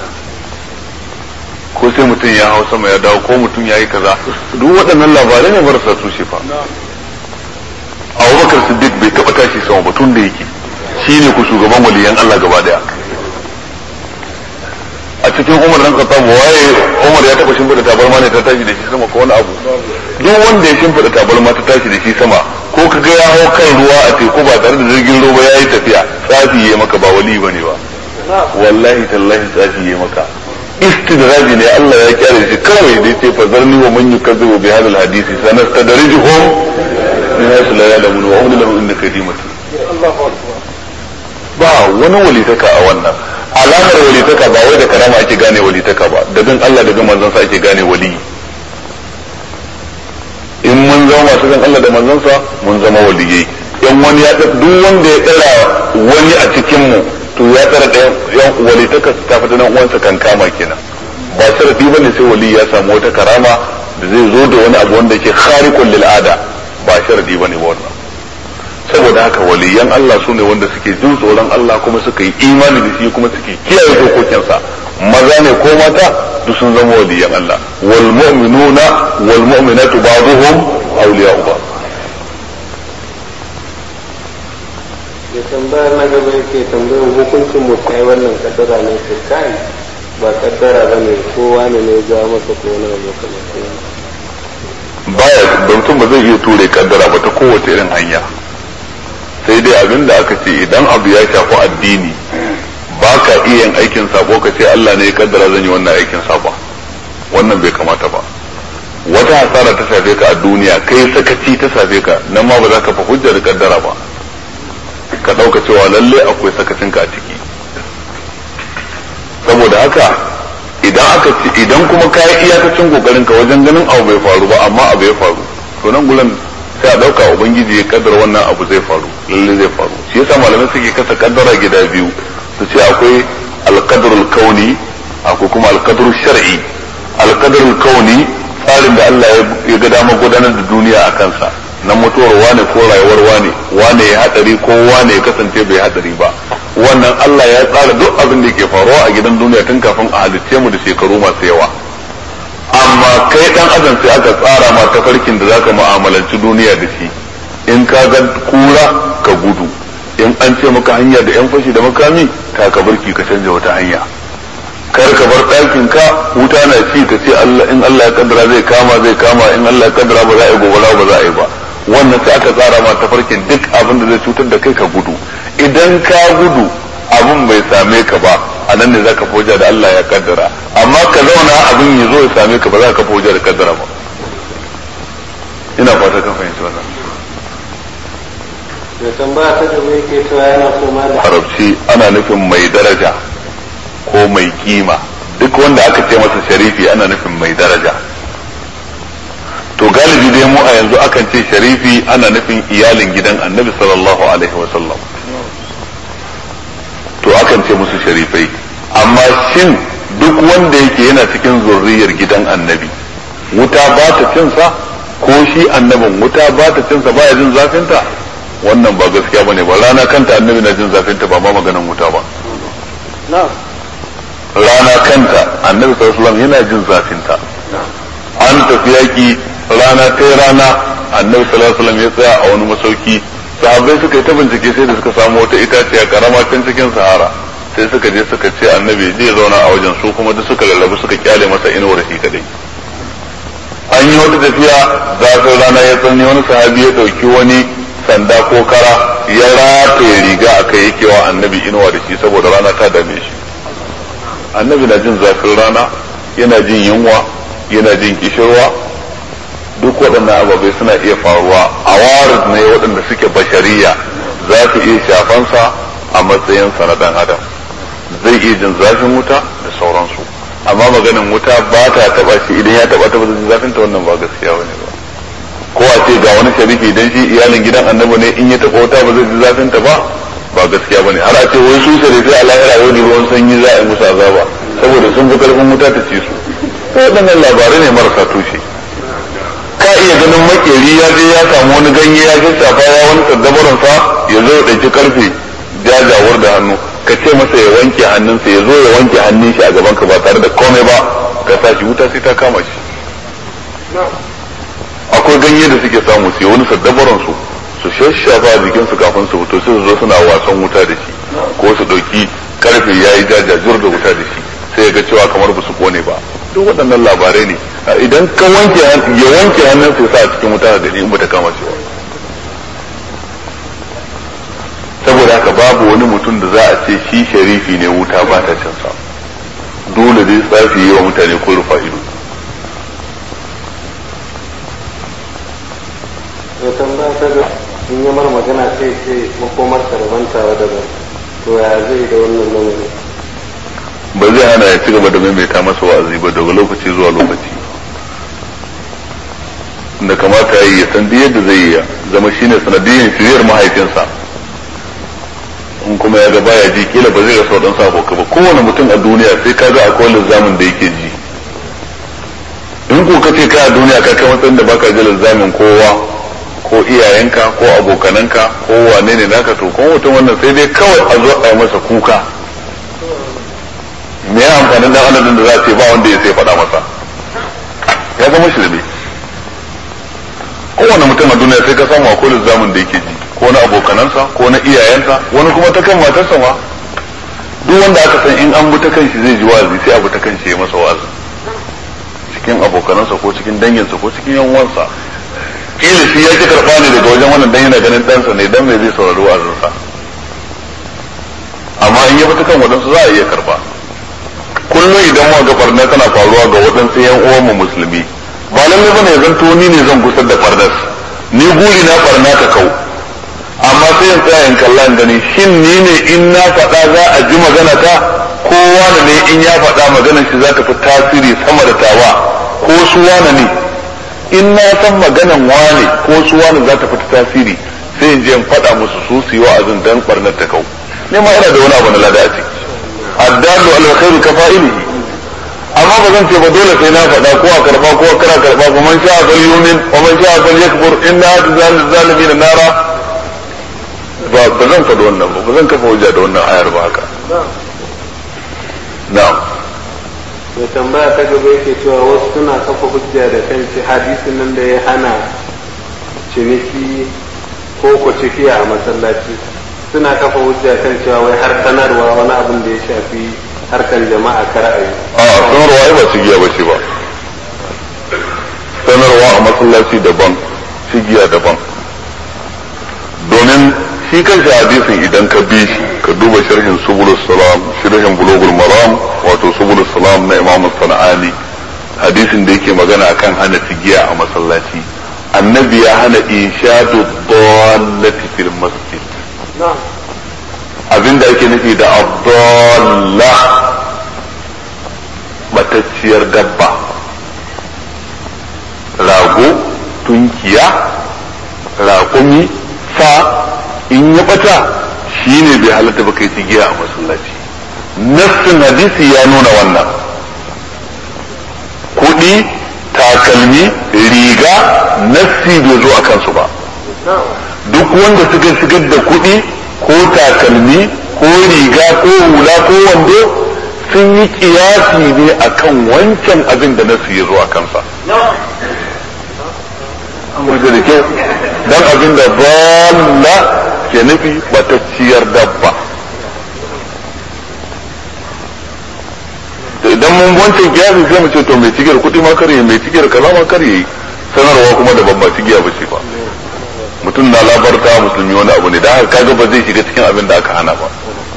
ko sai mutum ya hau sama ya dawo ko mutum ya yi kaza duk waɗannan labarai ne marasa tushe fa abubakar siddiq bai taɓa tashi sama ba tun da yake shi ne ku shugaban waliyan Allah gaba daya a cikin umar dan khattab waye umar ya taɓa shimfiɗa tabarma ne ta tashi da shi sama ko wani abu duk wanda ya shimfiɗa tabarma ta tashi da shi sama ko ka ga ya hau kan ruwa a teku ba tare da jirgin ruwa ya yi tafiya tsafi ya maka ba wali bane ba wallahi tallahi tsafi ya maka istidraji ne Allah ya kyale shi kawai dai ce fa zarni wa man yukazzibu bi hadal hadisi sanastadrijuhum min haythu la ya'lamun wa umli lahum inna kadimatu ba wani walitaka a wannan alamar walitaka ba wai da karama ake gane walitaka ba da bin Allah da bin manzon sa ake gane wali in mun zama masu bin Allah da manzon sa mun zama waliyai in wani ya duk wanda ya tsara wani a cikin mu to ya tsara da yan walitaka ta fita nan uwansa kan kama kenan ba sharadi bane sai wali ya samu wata karama da zai zo da wani abu wanda yake khariqul lil ada ba sharadi bane wannan saboda haka waliyan Allah sune wanda suke jin tsoron Allah kuma suka yi imani da shi kuma suke kiyaye dokokinsa maza ne ko mata duk sun zama waliyan Allah wal mu'minuna wal mu'minatu ba'dhum awliya'u ba'd ya tambaya na gaba yake tambayar hukuncin mu kai wannan kaddara ne ke kai ba kaddara ba ne kowa ne ne ja masa ko na abu kamar baya da mutum ba zai iya ture kaddara ba ta kowace irin hanya sai dai abin da aka ce idan abu ya shafi addini ba ka iya yin aikin sabo ka ce Allah ne ya kaddara zan yi wannan aikin sabo wannan bai kamata ba wata hasara ta shafe ka a duniya kai sakaci ta shafe ka nan ma ba za ka fa hujjar kaddara ba ka ɗauka cewa lalle akwai sakacin ka a ciki saboda haka idan aka ci idan kuma ka yi iyakacin kokarin ka wajen ganin abu bai faru ba amma abu ya faru to nan gulan sai a ɗauka ubangiji ya kaddara wannan abu zai faru lalle zai faru shi yasa malamai suke kasa kaddara gida biyu su ce akwai alqadrul kauni akwai kuma alqadrul shar'i alqadrul kauni tsarin da Allah ya ga dama gudanar da duniya a kansa na mutuwar wane ko rayuwar wane wane ya hadari ko wane ya kasance bai hadari ba wannan Allah ya tsara duk abin da ke faruwa a gidan duniya tun kafin a halicce mu da shekaru masu yawa amma kai dan adam sai aka tsara ma tafarkin da zaka mu'amalanci duniya da shi in ka ga kura ka gudu in an ce maka hanya da yan fashi da makami ta ka barki ka canja wata hanya kar ka bar ɗakin ka wuta na ci ka ce Allah in Allah ya kaddara zai kama zai kama in Allah ya kaddara ba za a yi gobara ba za a yi ba wannan sai aka tsara ma tafarkin duk abin da zai cutar da kai ka gudu idan ka gudu abin bai same ka ba a nan ne zaka foja da Allah ya kaddara amma ka zauna abin ya zo ya same ka ba za ka foja da kaddara ba ina fata ka fahimci wannan ya tambaya ta gaba yake cewa yana so ma da harabci ana nufin mai daraja ko mai kima duk wanda aka ce masa sharifi ana nufin mai daraja to galibi dai mu a yanzu akan ce sharifi ana nufin iyalin gidan annabi sallallahu alaihi wasallam to akan ce musu sharifai amma shin duk wanda yake yana cikin zurriyar gidan annabi wuta ba ta cinsa ko shi annabin wuta ba ta cinsa baya jin zafinta wannan ba gaskiya bane ba rana kanta annabi na jin zafinta ba ma maganin wuta ba rana kanta annabi sallallahu alaihi yana jin zafinta an tafi yaki rana ta rana annabi sallallahu alaihi ya tsaya a wani masauki sahabbai suka yi ta bincike sai da suka samu wata itaciya karama can cikin sahara sai suka je suka ce annabi zai zauna a wajen su kuma duk suka lallabu suka kyale masa inuwar shi kadai an yi wata tafiya zafin rana ya tsanni wani sahabi ya dauki wani sanda ko kara ya rataye riga a kai yake wa annabi inuwa da shi saboda rana ta dame shi annabi na jin zafin rana yana jin yunwa yana jin kishirwa duk waɗannan ababai suna iya faruwa a warid ne waɗanda suke bashariya za su iya shafansa a matsayinsa na ɗan adam zai iya jin zafin wuta da sauransu amma maganin wuta ba ta taba shi idan ya taba ta bazin zafin ta wannan ba gaskiya bane ba ko a ce ga wani sharifi idan shi iyalin gidan annabi ne in ya taba wuta ba zai ji zafin ta ba ba gaskiya bane har a ce wai su sharifi a lahira yau da ruwan sanyi za a yi musu azaba saboda sun fi karfin wuta ta ci su ko waɗannan labarai ne marasa tushe ka iya ganin makeri ya je ya samu wani ganye ya shafa ya wani saddabaransa ya zo ya ɗauki karfe jajawar da hannu ka ce masa ya wanke hannunsa ya zo ya wanke hannun shi a gaban ka ba tare da komai ba ka sa shi wuta sai ta kama shi akwai ganye da suke samu su wani saddabaran su su shashafa a jikinsu kafin su fito sai su zo suna wasan wuta da shi ko su ɗauki karfe ya yi jajajur da wuta da shi sai ya ga cewa kamar ba su kone ba duk waɗannan labarai ne idan ka wanke ya wanke hannunsa ya sa a cikin wuta da gani in ba ta kama shi ba saboda haka babu wani mutum da za a ce shi sharifi ne wuta ba ta cin sa dole dai tsafi yi wa mutane ko rufa ido ya tambaya ta ga in yi mara magana sai ce makomar karbantawa daban to ya zai da wannan lamarin ba zai hana ya ci gaba da maimaita masa wa'azi ba daga lokaci zuwa lokaci da kamata ya yi ya san yadda zai yi zama shine sanadiyyar shiriyar mahaifinsa in kuma ya ga baya ji kila ba zai rasa waɗansu abokai ba kowane mutum a duniya sai ka ga akwai lizamin da yake ji in ko ka ce ka a duniya ka kai matsayin da baka ji lizamin kowa ko iyayenka ko abokananka ko wane ne naka to kuma mutum wannan sai dai kawai a zo a yi masa kuka me ya amfanin dan adadin da za a ce ba wanda ya sai faɗa masa ya zama shirme kowane mutum a duniya sai ka samu akwai lizamin da yake ji ko na abokanansa ko na iyayensa wani kuma ta kan matarsa ma duk wanda aka san in an bi ta kanshi zai ji wazi sai abu ta kanshi ya masa wazi cikin abokanansa ko cikin danginsa ko cikin yan uwansa kila shi ya ki karba ne daga wajen wannan dan yana ganin ɗansa ne dan me zai saurari wazinsa amma in ya bi ta kan wadansu za a iya karba kullum idan ma ga barna tana faruwa ga wadansu yan uwan mu musulmi ba lallai bane zan to ni ne zan gusar da fardas ni guri na barna ta kau amma sai in tsaya in kalla in gani shin ni ne in na faɗa za a ji magana ta ko wani ne in ya faɗa maganar shi za ta fi tasiri sama da tawa ko su wani ne in na san maganan wane ko su wani za ta fi tasiri sai in je in faɗa musu su su yi wa'azin dan barnar ta kau ne ma ina da wani abu na lada a ciki addalu al khairu kafa'ilihi amma ba zan ce ba dole sai na faɗa ko a karba ko a kara karba ba man sha'a fal yumin wa man sha'a fal yakfur inna zalimin nara ba ba zan faɗi wannan ba ba zan kafa hujja da wannan ayar ba haka na'am mai tambaya ta gaba yake cewa wasu suna kafa hujja da kan shi hadisin nan da ya hana ciniki ko ku cikiya a masallaci suna kafa hujja kan cewa wai har sanarwa wani abin da ya shafi harkan jama'a kar a yi a sanarwa ai ba cigiya ba ce ba sanarwa a masallaci daban cigiya daban domin shi kanshi hadisin idan ka bi shi ka duba sharhin subul salam sharhin bulugul maram wato subul salam na imam sana'ani hadisin da yake magana akan hana tigiya a masallaci annabi ya hana inshadu dallati fil masjid abinda ake nufi da abdalla matacciyar dabba rago tunkiya raƙumi sa in ya bata shi ne bai halatta ba kai tigiya a masallaci nassin hadisi ya nuna wannan kuɗi takalmi riga nassi bai zo a kansu ba duk wanda suka shigar da kuɗi ko takalmi ko riga ko hula ko wando sun yi kiyasi ne akan wancan abin da nasu ya zo a kansa amurka da kyau don abin da balla ke nufi batacciyar dabba idan mun wancan kiyasi sai mu ce to mai cigiyar kuɗi ma kare mai cigiyar kaza ma kare sanarwa kuma da babba cigiya ba ce ba mutum na labarta musulmi wani abu ne da haka kaga ba zai shiga cikin abin da aka hana ba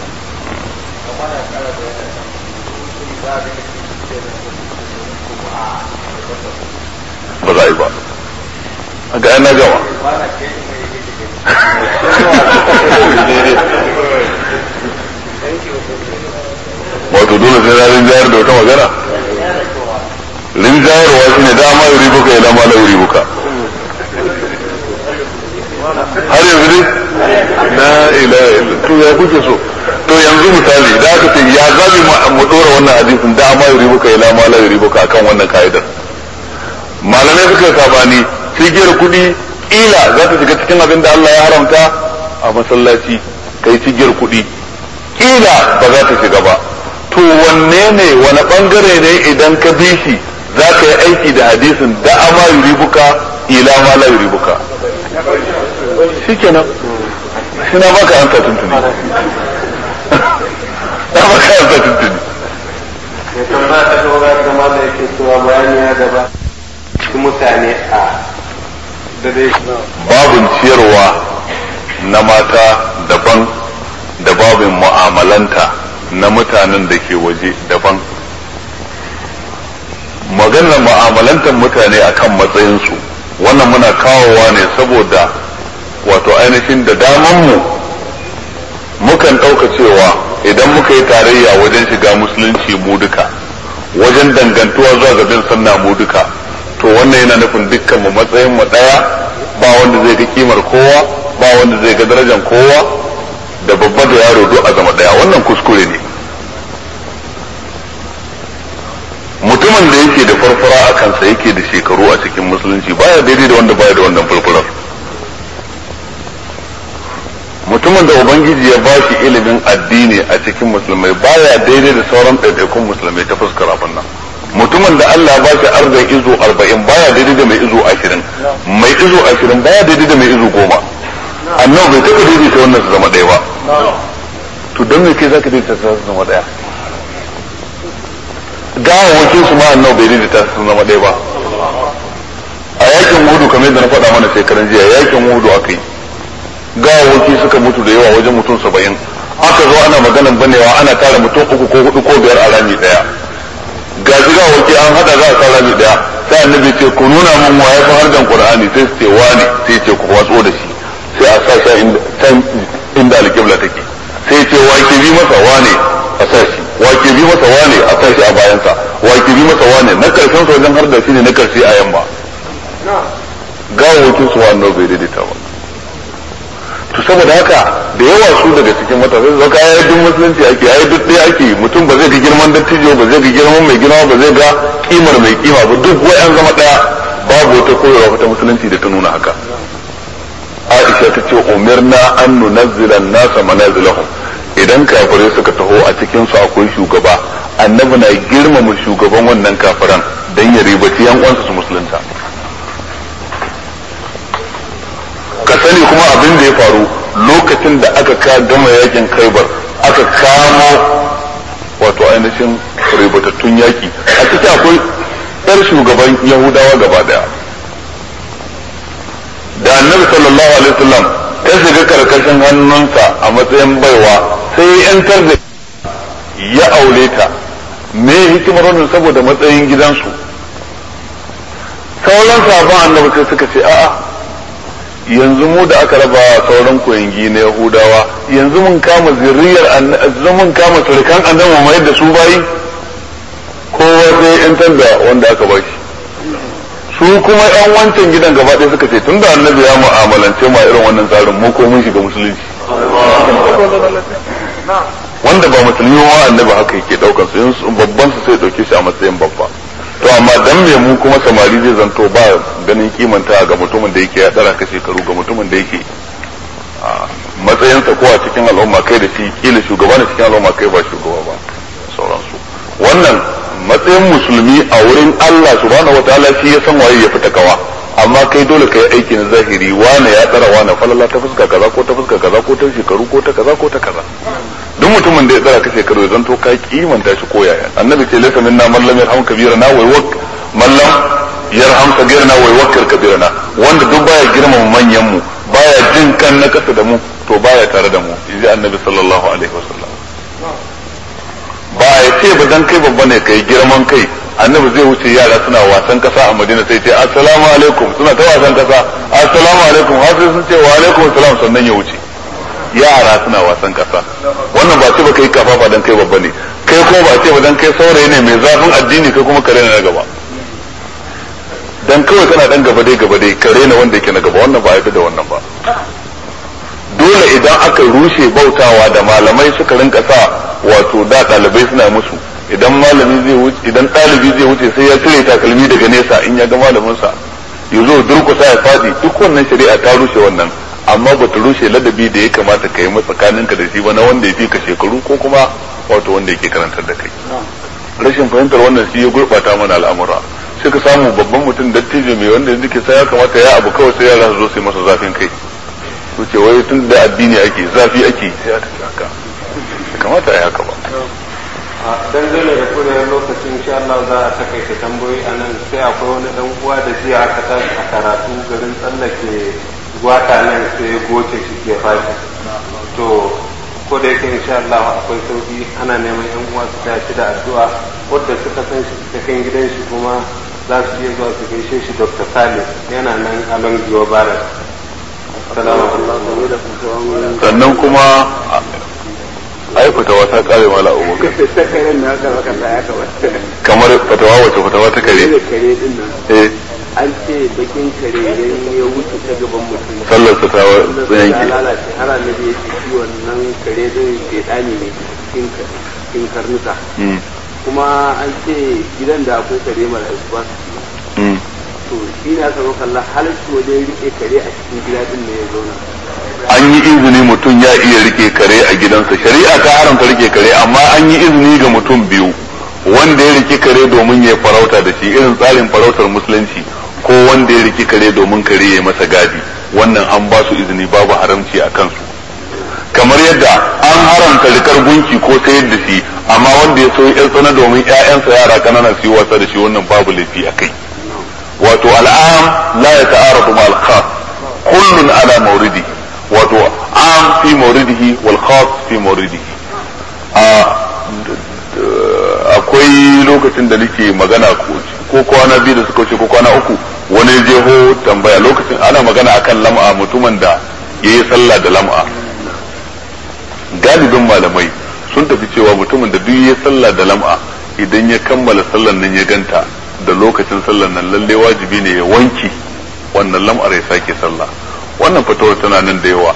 ba za a yi ba a ga na gama wato dole sai na rinjayar da wata magana rinjayarwa shi ne dama yuri buka ya dama na yuri buka har yanzu dai na ila to ya kuke so to yanzu misali da aka ce ya zabi mu dora wannan hadisin da ma yuri buka ila ma la yuri buka akan wannan ka'idar malamai suka yi sabani cigiyar kuɗi ila za ta shiga cikin abin da Allah ya haramta a masallaci kai cigiyar kuɗi ila ba za ta shiga ba to wanne ne wani bangare ne idan ka bi shi za ka yi aiki da hadisin da ma yuri buka ila ma la yuri buka shi kenan shi na baka an tuntuni na baka an tuntuni ya tambaya ta gaba da ma da yake cewa bayani ya gaba mutane a da dai babin ciyarwa na mata daban da babin mu'amalanta na mutanen da ke waje daban maganar mu'amalantar mutane akan matsayinsu wannan muna kawowa ne saboda wato ainihin da damanmu mukan ɗauka cewa idan muka yi tarayya wajen shiga musulunci mu duka wajen dangantuwa zuwa ga bin sanna mu duka to wannan yana nufin dukkan mu matsayin mu daya ba wanda zai ga kimar kowa ba wanda zai ga darajar kowa da babba da yaro duk a zama daya wannan kuskure ne mutumin da yake da farfara a kansa yake da shekaru a cikin musulunci baya daidai da wanda baya da wannan farfarar mutumin da ubangiji ya ba shi ilimin addini a cikin musulmai baya daidai da sauran ɗaiɗaikun musulmai ta fuskar abin nan mutumin da Allah ba shi arzai izo arba'in baya daidai da mai izo ashirin mai izo ashirin baya daidai da mai izo goma annabi bai taɓa daidaita wannan su zama ɗaya ba to don me kai zaka daidaita su zama ɗaya gawawwakin su ma annabi bai daidaita su zama ɗaya ba a yakin hudu kamar yadda na faɗa mana shekaran jiya yakin hudu aka yi gawawwaki suka mutu da yawa wajen mutum saba'in aka zo ana maganan banewa ana tara mutum uku ko hudu ko biyar a rami ɗaya ga shi gawawwaki an hada za a sa rami ɗaya sai annabi ce ku nuna mun wa ya fi hardan qur'ani sai su ce wani sai ce ku watso da shi sai a sa shi can inda alƙibla take sai ce wa ke bi masa wane a sa shi wa ke bi masa wane a sa shi a bayansa wa ke bi masa wane na karshen sa wajen har da shi ne na karshe a yamma gawawwakin su wannan bai daidaita ba to saboda haka da yawa su daga cikin matasa zaka ya duk musulunci ake ya duk ɗaya ake mutum ba zai ga girman dattijo ba zai ga girman mai girma ba zai ga kimar mai kima ba duk wai an zama ɗaya babu wata koyarwa ta musulunci da ta nuna haka Aisha ta ce umirna an nunazzila nasa manazilahum idan kafirai suka taho a cikin su akwai shugaba annabi na girmama shugaban wannan kafiran dan ya ribaci yan uwansa su musulunta ka sani kuma abin da ya faru lokacin da aka ka gama yakin kaibar aka kamo wato ainihin ribatattun yaki a ciki akwai yar shugaban yahudawa gaba daya da annabi sallallahu alaihi wasallam ta shiga karkashin hannunsa a matsayin baiwa sai ya yantar da ya aure ta me hikimar wannan saboda matsayin gidansu sauran sabon annabi sai suka ce a'a yanzu mu da aka raba sauran koyangi na yahudawa yanzu mun kama zuriyar yanzu mun kama surukan annabi mai da su bayi kowa sai yantar da wanda aka ba shi su kuma yan wancan gidan gaba ɗaya suka ce tun da annabi ya mu'amalance ma irin wannan tsarin mu ko mun shiga musulunci wanda ba musulmi ma annabi haka yake daukar su babban su sai dauke shi a matsayin babba to amma dan me mu kuma samari zai zanto ba ganin kimanta ga mutumin da yake ya tsara ka shekaru ga mutumin da yake matsayinsa ko a cikin al'umma kai da shi kila shugaba na cikin al'umma kai ba shugaba ba sauransu wannan matsayin musulmi a wurin Allah subhanahu wataala shi ya san waye ya fita kawa amma kai dole kai aiki na zahiri wane ya tsara wane falala ta fuska kaza ko ta fuska kaza ko ta shekaru ko ta kaza ko ta kaza duk mutumin da ya tsara ka shekaru zan to ka kimanta shi ko yaya annabi ce laysa minna man lam yarham kabirana wa wak man lam yarham kabirana wa yakkir kabirana wanda duk baya girmama manyan mu baya jin kan na kasa da mu to baya tare da mu inji annabi sallallahu alaihi wasallam ba ya ce ba dan kai babba ne kai girman kai annabi zai wuce yara suna wasan kasa a madina sai ce assalamu alaikum suna ta wasan kasa assalamu alaikum har sai sun ce wa alaikum assalam sannan ya wuce yara suna wasan kasa wannan ba ce ba kai kafafa dan kai babba ne kai ko ba ce ba dan kai saurayi ne mai zafin addini kai kuma kare na gaba dan kawai kana dan gaba dai gaba dai kare na wanda yake na gaba wannan ba a da wannan ba dole idan aka rushe bautawa da malamai suka rinka sa wato da ɗalibai suna musu idan malami zai wuce idan ɗalibi zai wuce sai ya cire takalmi daga nesa in ya ga malamin sa ya zo durkusa ya fadi duk wannan shari'a ta rushe wannan amma bata rushe ladabi da ya kamata ka yi tsakaninka da shi ba na wanda ya fi ka shekaru ko kuma wato wanda yake karantar da kai rashin fahimtar wannan shi ya gurɓata mana al'amura sai ka samu babban mutum dattijo mai wanda yake sai ya kamata ya abu kawai sai yara su zo su yi masa zafin kai su ce wai tun da addini ake zafi ake sai a tafi haka kamata ya haka ba dangane da kuren lokacin insha Allah za a takaita tambayoyi a nan sai akwai wani dan uwa da jiya aka tashi a karatu garin tsallake gwata nan sai goce shi ke fashi to ko da yake insha Allah akwai sauki ana neman yan uwa su tashi da addu'a wadda suka san shi ta kan gidan shi kuma za su iya zuwa su gaishe shi Dr. Salim yana nan a Longiwa Barat sannan kuma ai fatawa ta kare mala abubakar kamar fatawa wace fatawa ta kare eh an ce bakin kare idan ya wuce ta gaban mutum sallar sa ta ya yanke lalace har annabi ya ce shi wannan kare din shedani ne cikin cikin karnuka Mm, kuma an ce gidan da akwai kare mala'iku ba su ci mm. to shi ne aka zo kallon halarci wajen rike kare a cikin gida din ne ya zauna an yi izini mutum ya iya rike kare a gidansa shari'a ta haramta rike kare amma an yi izini ga mutum biyu wanda ya rike kare domin ya farauta da shi irin tsarin farautar musulunci ko wanda ya rike kare domin kare ya masa gadi wannan an ba su izini babu haramci a kansu kamar yadda an haramta rikar gunki ko sayar da shi amma wanda ya so ya tsana domin ƴaƴansa yara kanana su yi wasa da shi wannan babu laifi a kai wato al'am la ya ta'aradu ma al-khas kullun ala mawridi wato am fi mawridihi wal khas fi mawridihi a akwai lokacin da nake magana ko kwana biyu da suka wuce ko kwana uku wani jeho tambaya lokacin ana magana akan lam'a mutumin da yayi sallah da lam'a galibin malamai sun tafi cewa mutumin da duk ya sallah da lam'a idan ya kammala sallan nan ya ganta da lokacin sallan nan lalle wajibi ne ya wanki wannan lam'ar ya sake sallah wannan fatawar tana nan da yawa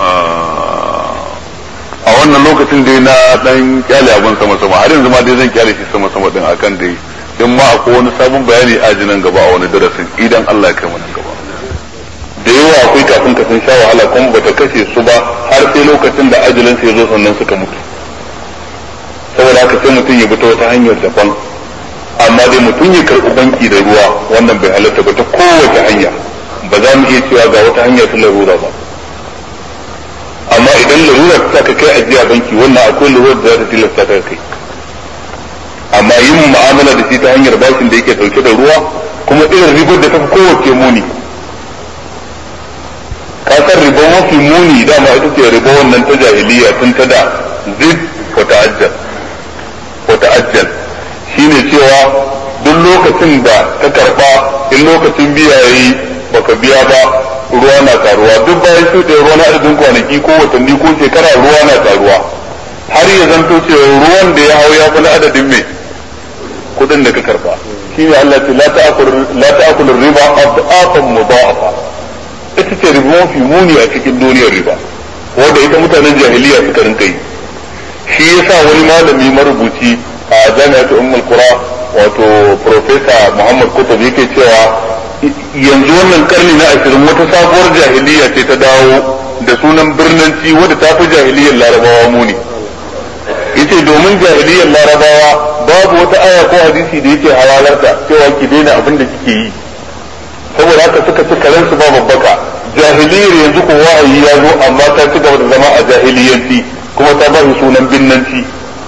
a wannan lokacin dai na dan kyale abin sama sama har yanzu ma dai zan kyale shi sama sama din akan dai in ma akwai wani sabon bayani a nan gaba a wani darasin idan Allah ya kai mu nan gaba da yawa akwai kafin ka sun sha wahala kuma bata kashe su ba har sai lokacin da ajalin ya zo sannan suka mutu saboda haka sai mutum ya bi ta wata hanyar daban amma dai mutum ya karɓi banki da ruwa wannan bai halatta ba ta kowace hanya ba za mu iya cewa ga wata hanya ta larura ba amma idan larura ta ka kai ajiya banki wannan akwai larura da za ta tilasta ka kai amma yin mu'amala da shi ta hanyar bashin da yake dauke da ruwa kuma irin ribar da ta fi kowace muni kasar riba mafi muni dama ita ce riba wannan ta jahiliya tun ta da zid wa ta'ajjal wa ta'ajjal shine cewa duk lokacin da ka karba in lokacin biya yayi baka biya ba ruwa na taruwa duk bayan su da ruwa na adadin kwanaki ko watanni ko shekara ruwa na taruwa har ya zanto cewa ruwan da ya hau ya fi na adadin mai kudin da ka karba shine Allah ce la ta'kul la ta'kul riba adafan mudha'afa ita ce riba mafi muni a cikin duniyar riba wanda ita mutanen jahiliya suka rinka yi shi yasa wani malami marubuci a jami'atu ummul qura wato profesa muhammad kutub yake cewa yanzu wannan karni na ashirin wata sabuwar jahiliya ce ta dawo da sunan birnanci wadda ta fi jahiliyar larabawa muni yace domin jahiliyar larabawa babu wata aya ko hadisi da yake halalarta cewa ki daina abin da kike yi saboda haka suka ci karensu ba babbaka jahiliyar yanzu ko wa'ayi ya zo amma ta ci gaba da zama a jahiliyanci kuma ta ba shi sunan binnanci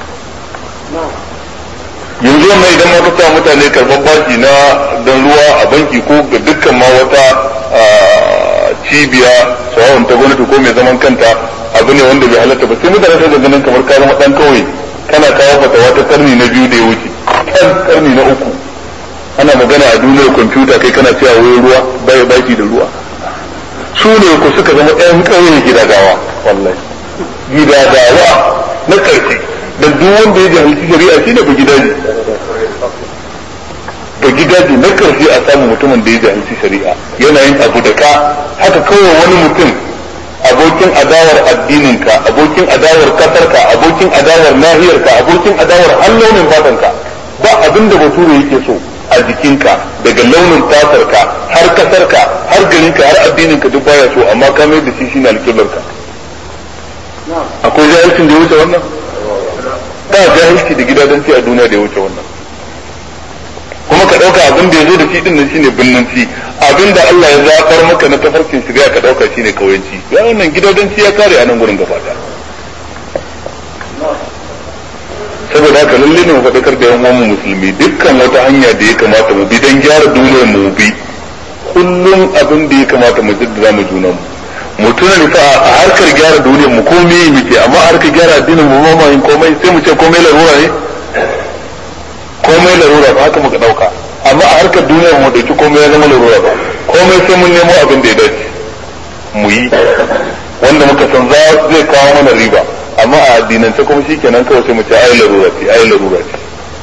yanzu wannan idan ma ka mutane karɓar bashi na don ruwa a banki ko ga dukkan ma wata cibiya sawa'un ta gwamnati ko mai zaman kanta abu ne wanda bai halatta ba sai mutane sai ga ganin kamar ka zama dan kawai kana kawo fatawa ta karni na biyu da ya wuce kan karni na uku ana magana a duniyar kwamfuta kai kana cewa wai ruwa bai baki da ruwa su ne ku suka zama ɗan ƙauye gidadawa wallahi gidadawa na ƙarshe da duk wanda ya jahilci shari'a shi ne ba gidaje ba gidaje na ƙarshe a samu mutumin da ya jahilci shari'a yana yin abu da ka haka kawai wani mutum abokin adawar addininka abokin adawar kasarka abokin adawar nahiyarka abokin adawar har launin fatanka ba abin da bature yake so a jikinka daga launin fatarka har kasarka har garinka har addininka duk baya so amma ka mai da shi shine alƙiblarka akwai jahilcin da ya wuce wannan ba jahilci da gidadanci a duniya da ya wuce wannan kuma ka ɗauka abin da ya zo da shi din nan shine binnanci abin da Allah ya zafar maka na tafarkin shiga ka ɗauka shine kauyanci ya wannan gidadanci ya kare a nan gurin gaba saboda haka lalle ne mu faɗakar da yan uwan musulmi dukkan wata hanya da ya kamata mu bi don gyara duniyar mu bi kullum abin da ya kamata mu jaddada mu junan mu mu tuna ne fa a harkar gyara duniyar mu komai muke amma a harkar gyara addinin mu ma yin komai sai mu ce komai larura ne komai larura ba haka muka dauka amma a harkar duniyar mu dauki komai ya zama larura ba komai sai mun nemo abin da ya dace mu yi wanda muka san zai kawo mana riba amma a addinance kuma shikenan kawai sai mu ce ai larura ce ai larura ce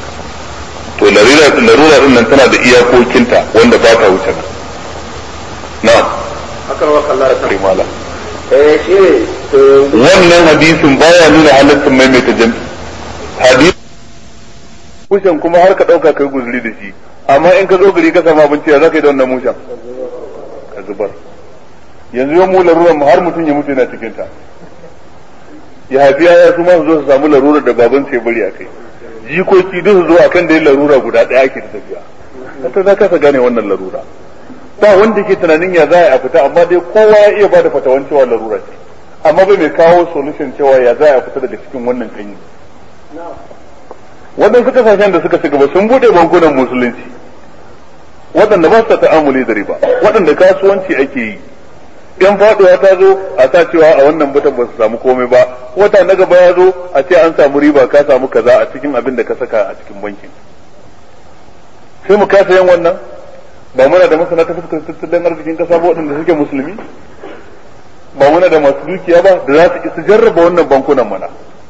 to larura larura din nan tana da iyakokinta wanda ba ta wuce nan na'am akan wa kallar ta rimala eh shi ne wannan hadisin baya nuna halaccin maimaita jami hadisi mushen kuma har ka dauka kai guzuri da shi amma in ka zo gari ka samu abinci ya zaka yi da wannan mushen ka zubar yanzu yau mu larurar mu har mutum ya mutu yana cikin ta ya haifi yaya su ma su zo su samu larurar da baban sai bari a kai jikoki duk su zo akan da larura guda daya ake da tafiya ta za ka gane wannan larura ba wanda ke tunanin ya za a fita amma dai kowa ya iya bada fatawan cewa larura ce amma bai mai kawo solution cewa ya za a fita daga cikin wannan kanyi waɗansu kasashen da suka ci gaba sun buɗe bankunan musulunci waɗanda ba su ta'amuli da riba waɗanda kasuwanci ake yi in faɗuwa ta zo a sa cewa a wannan batan ba su samu komai ba wata na gaba ya zo a ce an samu riba ka samu kaza a cikin abin da ka saka a cikin bankin sai mu kasa yin wannan ba muna da masana ta fuskar tattalin arzikin kasa ba waɗanda suke musulmi ba muna da masu dukiya ba da za su isa jarraba wannan bankunan mana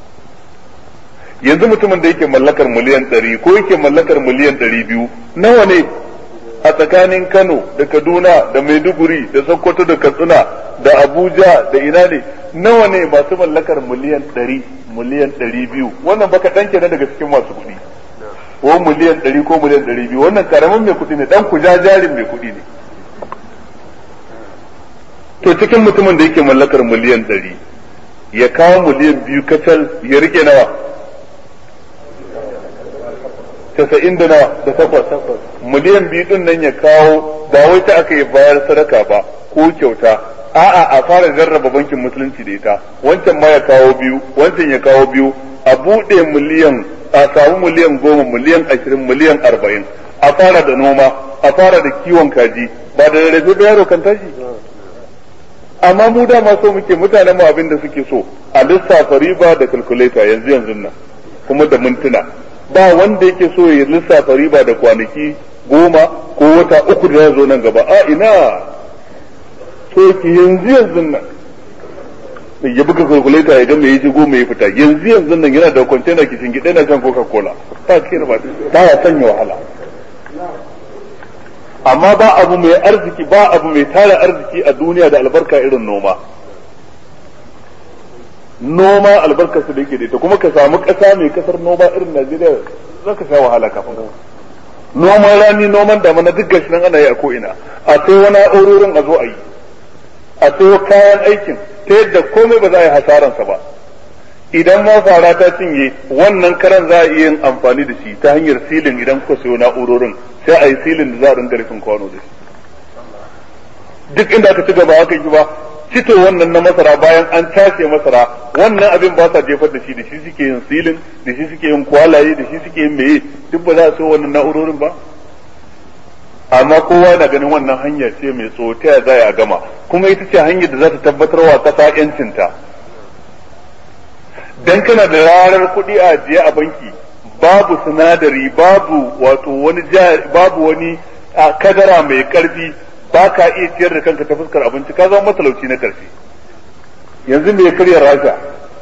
yanzu mutumin da yake mallakar miliyan ɗari ko yake mallakar miliyan ɗari biyu nawa ne a tsakanin Kano da Kaduna da Maiduguri da Sokoto da Katsina da Abuja da ina ne nawa ne masu mallakar miliyan ɗari miliyan ɗari biyu wannan baka ɗan kenan daga cikin masu kuɗi ko miliyan ɗari ko miliyan ɗari biyu wannan karamin mai kuɗi ne ɗan kujajarin mai kuɗi ne to cikin mutumin da yake mallakar miliyan ɗari ya kawo miliyan biyu kacal ya rike nawa casa'in da nawa da takwas miliyan biyu din nan ya kawo ba wai ta aka yi bayar sadaka ba ko kyauta a'a a fara jarraba bankin musulunci da ita wancan ma ya kawo biyu wancan ya kawo biyu a buɗe miliyan a samu miliyan goma miliyan ashirin miliyan arba'in a fara da noma a fara da kiwon kaji ba da rarrafe ba yaro kan tashi amma mu dama so muke mutanen mu abin da suke so a lissafa riba da calculator yanzu yanzu nan kuma da mintuna ba wanda yake so ya lissafa riba da kwanaki goma ko wata uku da ya zo nan gaba a ina so ki yanzu yanzu nan ya buga calculator ya ga me yaji goma ya fita yanzu yanzu nan yana da container kishin gida na shan coca cola ba kira ba ba ya sanya wahala amma ba abu mai arziki ba abu mai tara arziki a duniya da albarka irin noma noma albarkarsa da yake da ita kuma ka samu ƙasa mai kasar noma irin Najeriya za ka sha wahala kafin noman rani noman damana duk gashi nan ana yi a ko'ina a sai wani aurorin a zo a yi a sayo kayan aikin ta yadda komai ba za a yi hasaransa ba idan ma fara ta cinye wannan karan za a iya yin amfani da shi ta hanyar silin idan kuka sayo na'urorin sai a yi silin da za a ringa rufin kwano da shi duk inda aka ci gaba haka yi ba cito wannan na masara bayan an tace masara wannan abin ba sa jefar da shi da shi suke yin silin da shi suke yin kwalaye da shi suke yin meye duk ba za a so wannan na'urorin ba amma kowa na ganin wannan hanya ce mai tsotaya za a gama kuma ita ce hanyar da za ta tabbatar wa kasa yancinta dan kana da rarar kuɗi a ajiye a banki babu sinadari babu wato wani babu wani kadara mai karfi ba ka iya ciyar da kanka ta fuskar abinci ka zama matalauci na karshe yanzu me karya rasha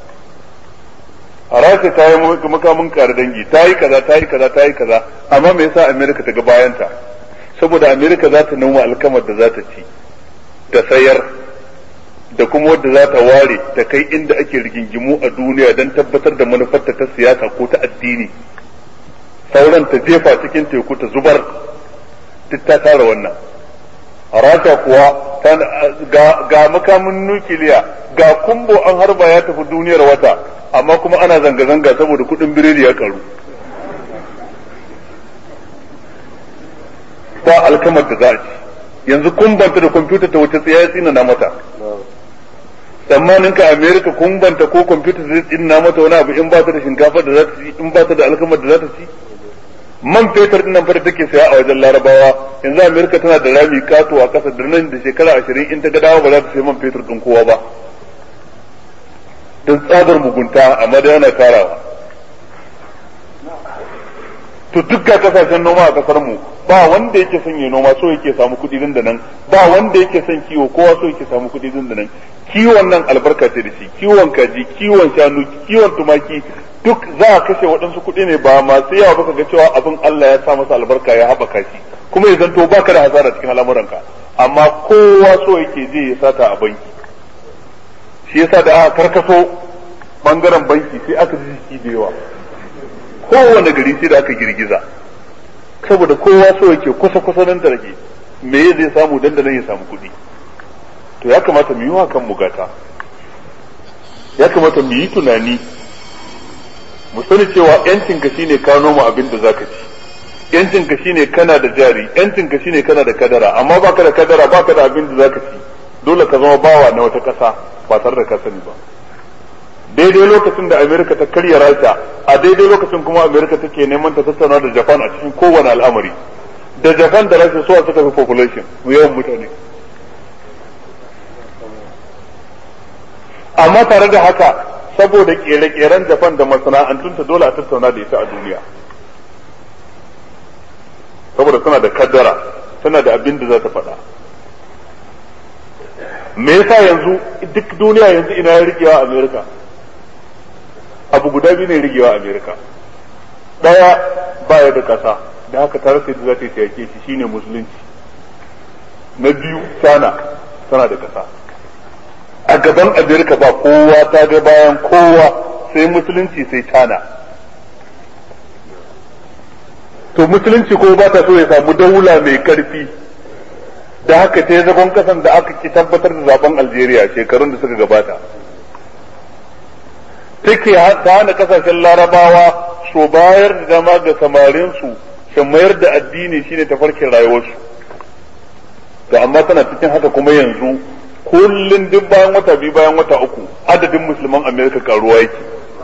rasha ta yi makamin kare dangi ta yi kaza ta yi kaza ta yi kaza amma me yasa america ta ga bayanta saboda america za ta noma alkamar da za ta ci ta sayar da kuma wadda za ta ware ta kai inda ake rigingimu a duniya don tabbatar da manufarta ta siyasa ko ta addini sauran ta jefa cikin teku ta zubar duk ta tara wannan rasha kuwa ga makamin nukiliya ga kumbo an harba ya tafi duniyar wata amma kuma ana zanga-zanga saboda kudin biredi ya karu ba alkamar da za a ci yanzu kumbanta da kwamfuta ta wuce tsaye tsina na mata tsammanin ka america kumbanta ko kwamfuta zai tsina mata wani abu in ba ta da shinkafa da za ta ci in ba ta da alkamar da za ta ci man fetur din nan fa da take saya a wajen larabawa yanzu amerika tana da rami kato a kasa da nan da shekara ashirin in ta ga dawo ba za ta sai man fetur din kowa ba don tsadar mugunta amma da yana tarawa to duk ga kasashen noma a kasar mu ba wanda yake son ya noma so yake samu kuɗi din da nan ba wanda yake son kiwo kowa so yake samu kuɗi din da nan kiwon nan albarka ce da shi kiwon kaji kiwon shanu kiwon tumaki duk za a kashe waɗansu kuɗi ne ba masu yawa ba ga cewa abin Allah ya sa masa albarka ya haɓaka shi kuma ya zanto baka da hasara cikin al'amuranka amma kowa so yake je ya sata a banki shi yasa da aka karkaso bangaren banki sai aka ji jiki da yawa kowane gari sai da aka girgiza saboda kowa so yake kusa kusa nan da rage me zai samu dandanan ya samu kuɗi to ya kamata mu yi wa kan gata ya kamata mu yi tunani mu sani cewa yancin ka shine ka noma abin da zaka ci yancin ka shine kana da jari yancin ka shine kana da kadara amma baka da kadara baka da abin da zaka ci dole ka zama bawa na wata kasa ba tare da ka sani ba daidai lokacin da Amerika ta karya Rasha a daidai lokacin kuma Amerika take neman ta tattauna da Japan a cikin kowane al'amari da Japan da Rasha suwa suka fi population yawan mutane amma tare da haka saboda kere-keren Japan da masana'antunta dole a tattauna da ita a duniya saboda tana da kaddara tana da abin da za ta faɗa me yasa yanzu duk duniya yanzu ina ya rikewa Amerika abu guda biyu ne rigewa Amerika ɗaya baya da ƙasa da haka ta rasa yadda za ta yi yake shi shine musulunci na biyu China tana da ƙasa a gaban Amerika ba kowa ta ga bayan kowa sai musulunci sai China to musulunci ko ba ta so ya samu daula mai karfi da haka ta yi zagon kasan da aka ki tabbatar da zaben Algeria shekarun da suka gabata take ta hana kasashen larabawa so bayar da dama ga samarinsu su mayar da addini shine tafarkin rayuwarsu to amma tana cikin haka kuma yanzu kullum duk bayan wata biyu bayan wata uku adadin musulman amerika karuwa yake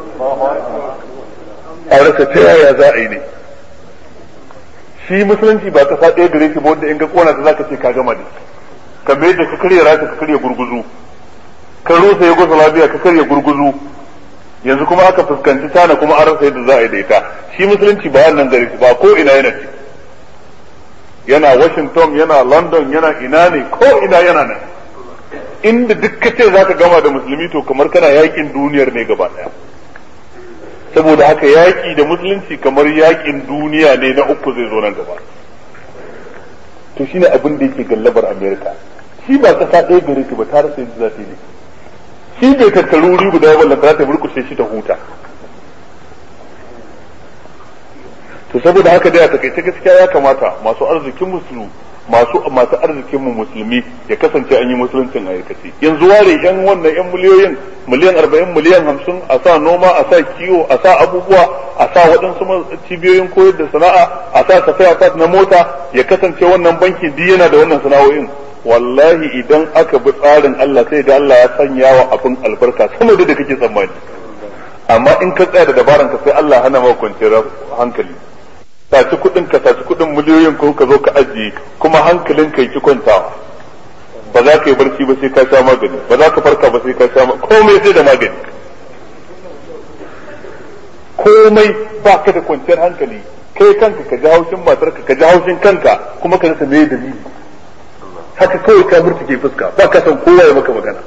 a rasa ta yaya za a yi ne shi musulunci ba kasa ɗaya gare shi ba wanda in ga kona ta zaka ce ka gama ne kamar yadda ka karya rasha ka karya gurguzu ka rusa yugoslavia ka karya gurguzu yanzu kuma aka fuskanci tana kuma an rasa yadda za a yi da ita shi musulunci ba wannan gare shi ba ko ina yana ci yana washington yana london yana ina ne ko ina yana nan inda duk ka ce za ka gama da musulmi to kamar kana yakin duniyar ne gaba daya saboda haka yaki da musulunci kamar yakin duniya ne na uku zai zo nan gaba to shine abin da yake gallabar america shi ba kasa ɗaya gare shi ba ta rasa yadda za ta yi ne shi bai tattaru wuri guda wanda za ta burkushe shi ta huta to saboda haka dai a takaice gaskiya ya kamata masu arzikin musulmi masu masu arzikin mu musulmi ya kasance an yi musuluncin a aikace yanzu ware yan wannan yan miliyoyin miliyan arba'in miliyan hamsin a sa noma a sa kiwo a sa abubuwa a sa waɗansu cibiyoyin koyar da sana'a a sa tafiya fat na mota ya kasance wannan bankin duk yana da wannan sana'o'in wallahi idan aka bi tsarin Allah sai da Allah ya sanya wa abin albarka sama da kake tsammani amma in ka tsaya da dabaran ka sai Allah hana maka kwanciyar hankali saci kuɗin ka saci kuɗin miliyoyin ko ka zo ka ajiye kuma hankalin ka ki kwantawa ba za ka yi barci ba sai ka sha magani ba za ka farka ba sai ka sha komai sai da magani komai ba ka da kwanciyar hankali kai kanka ka ji haushin matarka ka ji haushin kanka kuma ka rasa me dalili haka kawai ka murtuke fuska ba ka san kowa ya maka magana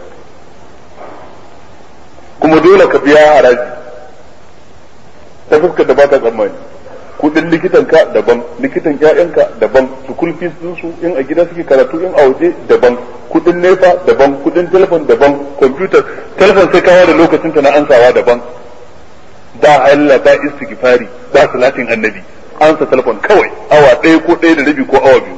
kuma dole ka biya haraji ta fuskar da ba ta tsammani kudin likitanka daban likitan ƴaƴanka daban school fees din su in a gida suke karatu in a waje daban kudin nefa daban kudin telefon daban computer telefon sai kawo da lokacin ta na ansawa daban ba Allah ba istighfari ba salatin annabi ansa telefon kawai awa ɗaya ko ɗaya da rabi ko awa biyu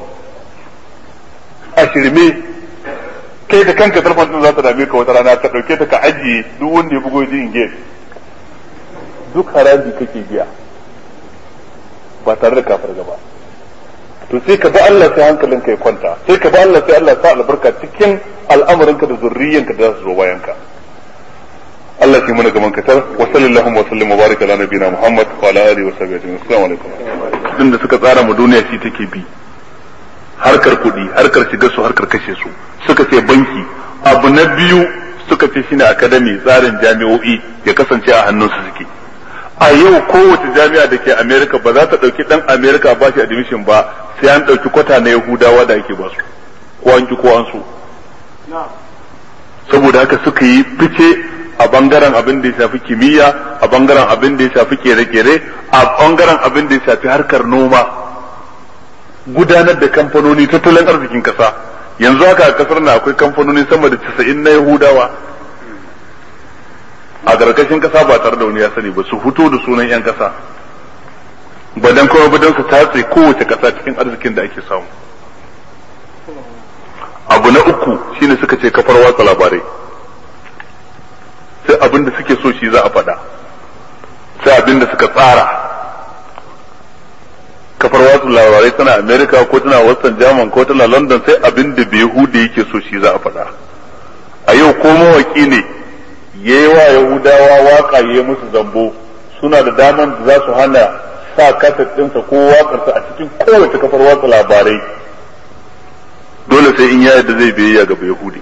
a shirme kai da kanka telefon din za ta dame ka wata rana ka ɗauke ta ka ajiye duk wanda ya bugo ji in duk haraji kake biya ba tare da kafar gaba to sai ka bi Allah sai hankalin ka ya kwanta sai ka bi Allah sai Allah sa albarka cikin al'amuranka da zurriyanka da za su zo bayan ka Allah shi mana gaban katar wa sallallahu wa sallam wa baraka ala nabiyina Muhammad wa ala alihi wa sahbihi ajma'in assalamu alaikum din da suka tsara mu duniya shi take bi harkar kuɗi harkar shigar su harkar kashe su suka ce banki abu na biyu suka ce shine academy tsarin jami'o'i ya kasance a hannunsu suke a yau kowace jami'a da ke Amerika ba za ta ɗauki ɗan Amerika ba shi admission ba sai an ɗauki kwata na Yahudawa da ake ba su ko an ki ko an so saboda haka suka yi fice a bangaren abin da ya shafi kimiyya a bangaren abin da ya shafi kere-kere a bangaren abin da ya shafi harkar noma gudanar da kamfanoni tattalin arzikin kasa yanzu haka a kasar na akwai kamfanoni sama da 90 na Yahudawa a gargashin kasa ba tare da wani ya sani ba su fito da sunan 'yan kasa ba dan kuma ba dan su tatse kowace kasa cikin arzikin da ake samu abu na uku shine suka ce kafar watsa labarai sai abin da suke so shi za a faɗa sai abin da suka tsara kafar watsa labarai tana america ko tana western german ko tana london sai abin da bai yake so shi za a faɗa a yau ko mawaki ne ya yi wa Yahudawa waka ya yi musu zambo suna da daman da za su hana sa kaset ɗinsa ko wakarsa a cikin kowace kafar watsa labarai dole sai in ya da zai biyayya ga Yahudi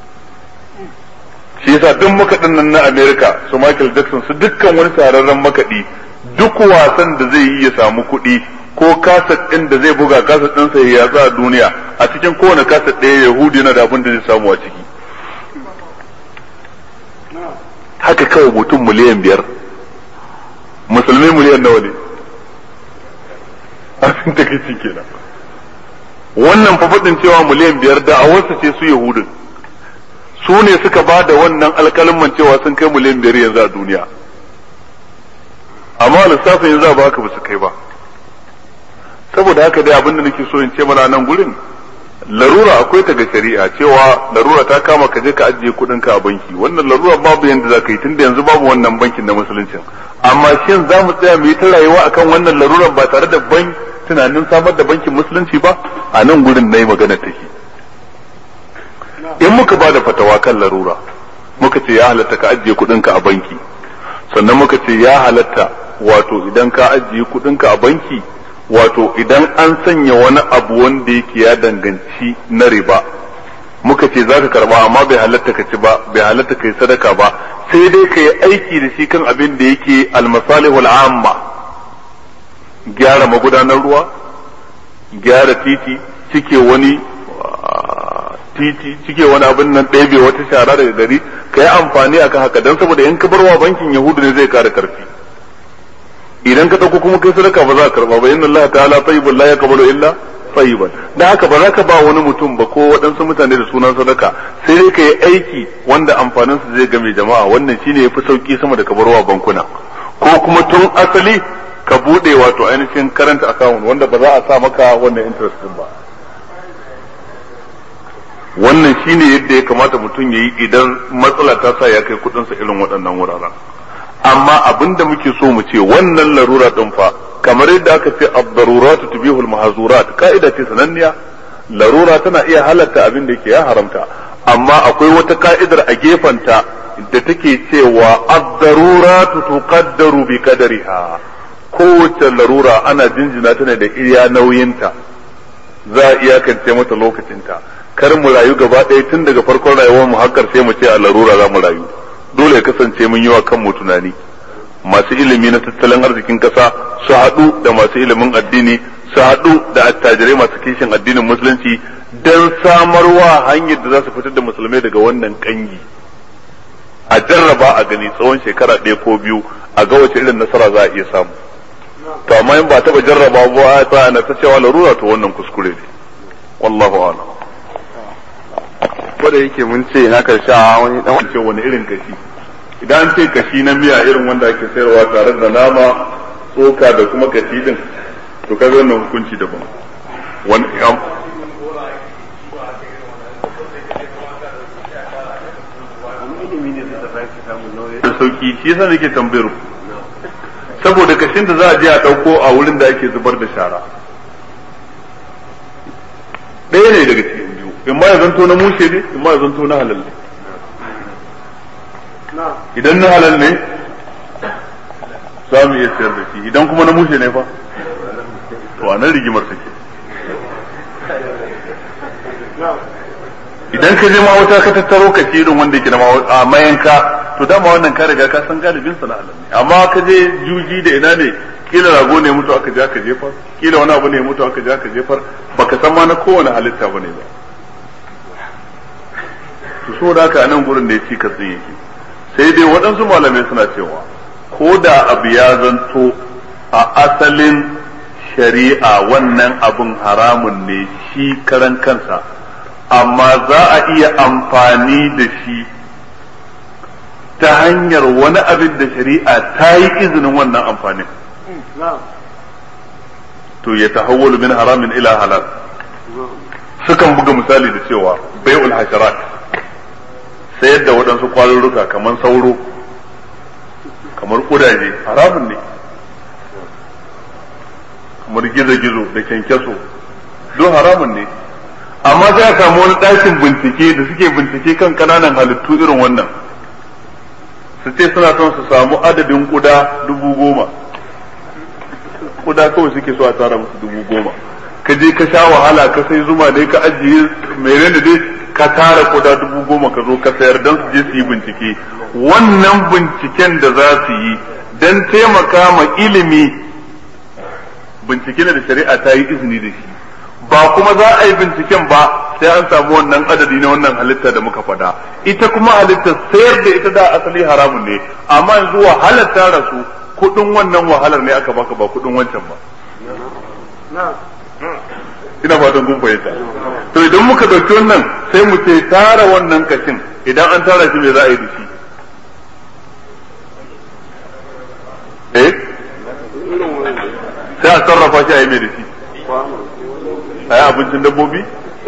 shi yasa duk makaɗin nan na Amerika su Michael Jackson su dukkan wani shahararren makaɗi duk wasan da zai yi ya samu kuɗi ko kaset ɗin da zai buga kaset ɗinsa ya yatsa a duniya a cikin kowane kaset ɗaya Yahudi yana da abin da zai samu a ciki haka kawai mutum miliyan biyar musulmi miliyan nawa ne abin da kai kenan wannan fafaɗin cewa miliyan biyar da a wasu ce su yahudin su ne suka ba da wannan alkalin cewa sun kai miliyan biyar yanzu a duniya amma lissafin yanzu ba haka ba su kai ba saboda haka dai abin da nake so in ce mana nan gurin larura akwai ta ga shari'a cewa larura ta kama ka je ka ajiye kuɗin ka a banki wannan larura babu yanda za ka yi tunda yanzu babu wannan bankin na musuluncin amma shin za mu tsaya mu yi ta rayuwa akan wannan larura ba tare da ban tunanin samar da bankin musulunci ba a nan gurin na yi magana take in muka ba da fatawa kan larura muka ce ya halatta ka ajiye kuɗin ka a banki sannan muka ce ya halatta wato idan ka ajiye kuɗin ka a banki wato idan an sanya wani abu wanda yake ya danganci na riba muka ce za ka karba amma bai halatta ka ci ba bai halatta ka yi sadaka ba sai dai ka yi aiki da shi kan abin da yake almasalihul amma gyara magudanar ruwa gyara titi cike wani titi cike wani abin nan ɗebe wata shara daga gari ka yi amfani akan haka don saboda in ka barwa bankin yahudu ne zai kara karfi idan ka dauko kuma kai sadaka ba za ka karba ba inna Allah ta'ala tayyibun la yaqbalu illa tayyiban dan haka ba za ka ba wani mutum ba ko waɗansu mutane da sunan sadaka sai dai ka yi aiki wanda amfanin su zai game jama'a wannan shine yafi sauki sama da kabarwa bankuna ko kuma tun asali ka bude wato ainihin current account wanda ba za a sa maka wannan interest din ba wannan shine yadda ya kamata mutum ya yi idan matsala ta sa ya kai kudinsa irin waɗannan wuraren amma abinda muke so mu ce wannan larura din fa kamar yadda aka ce ad-daruratu tubihul mahzurat ka'ida ce sananniya larura tana iya halatta abin da yake ya haramta amma akwai wata ka'idar a gefanta da take cewa ad-daruratu tuqaddaru bi qadariha kowace larura ana jinjina ta ne da iya nauyinta za a iyakance mata lokacinta kar mu rayu gaba ɗaya tun daga farkon rayuwar mu hakkar sai mu ce a larura za mu rayu dole ya kasance mun yi wa kanmu tunani masu ilimi na tattalin arzikin kasa su haɗu da masu ilimin addini su haɗu da attajirai masu kishin addinin musulunci don samarwa hanyar da za su fitar da musulmai daga wannan kangi a jarraba a gani tsawon shekara ɗaya ko biyu a ga wace irin nasara za a iya samu to amma in ba taɓa jarraba ba a na ta cewa larura to wannan kuskure ne wallahu a'lam ko da yake mun ce na karsha wani dan ce wani irin kashi idan an ce kashi na miya irin wanda ake sayarwa tare da nama tsoka da kuma kashi din to kaga wannan hukunci daban wani da sauki shi yasa nake tambayar ku saboda kashin da za a je a ɗauko a wurin da ake zubar da shara ɗaya ne daga cikin biyu in ma ya zanto na mushe ne in ma ya zanto na halal ne idan na halal ne za mu iya sayar da shi idan kuma na mushe ne fa to a nan rigimar take idan ka je ma wata ka tattaro ka ci irin wanda yake na a mayanka to dama wannan ka riga ka san galibin sa na halal ne amma ka je juji da ina ne kila rago ne mutu aka je aka jefar kila wani abu ne mutu aka je aka jefar baka san ma na kowane halitta bane ba to so da haka nan gurin da ya ci katsin yake sai dai waɗansu malamai suna cewa ko da abu ya zanto a asalin shari'a wannan abun haramun ne shi karan kansa amma za a iya amfani da shi ta hanyar wani abin da shari'a ta yi izinin wannan amfanin to ya tahawwalu min haramin ila halal sukan buga misali da cewa bai'ul hasharat sayar da waɗansu kwarurruka kamar sauro kamar kudaje haramun ne kamar gizo-gizo da kyankyaso duk haramun ne amma sai a samu wani ɗakin bincike da suke bincike kan ƙananan halittu irin wannan su ce suna son su samu adadin kuda dubu goma kuda kawai suke so a tara musu dubu goma ka je ka sha wahala ka sai zuma dai ka ajiye mai da dai ka tara kuda dubu goma ka zo ka sayar don su je su yi bincike wannan binciken da za su yi don taimaka ma ilimi bincike da shari'a ta yi izini da shi ba kuma za a yi binciken ba sai an samu wannan adadi na wannan halitta da muka faɗa ita kuma halitta sayar da ita da asali haramun ne amma yanzu wahalar ta rasu kudin wannan wahalar ne aka baka ba kudin wancan ba ina fatan kun fahimta to idan muka dauki wannan sai mu ce tara wannan kashin idan an tara shi me za a yi da shi eh sai a sarrafa shi a yi mai da shi a yi abincin dabbobi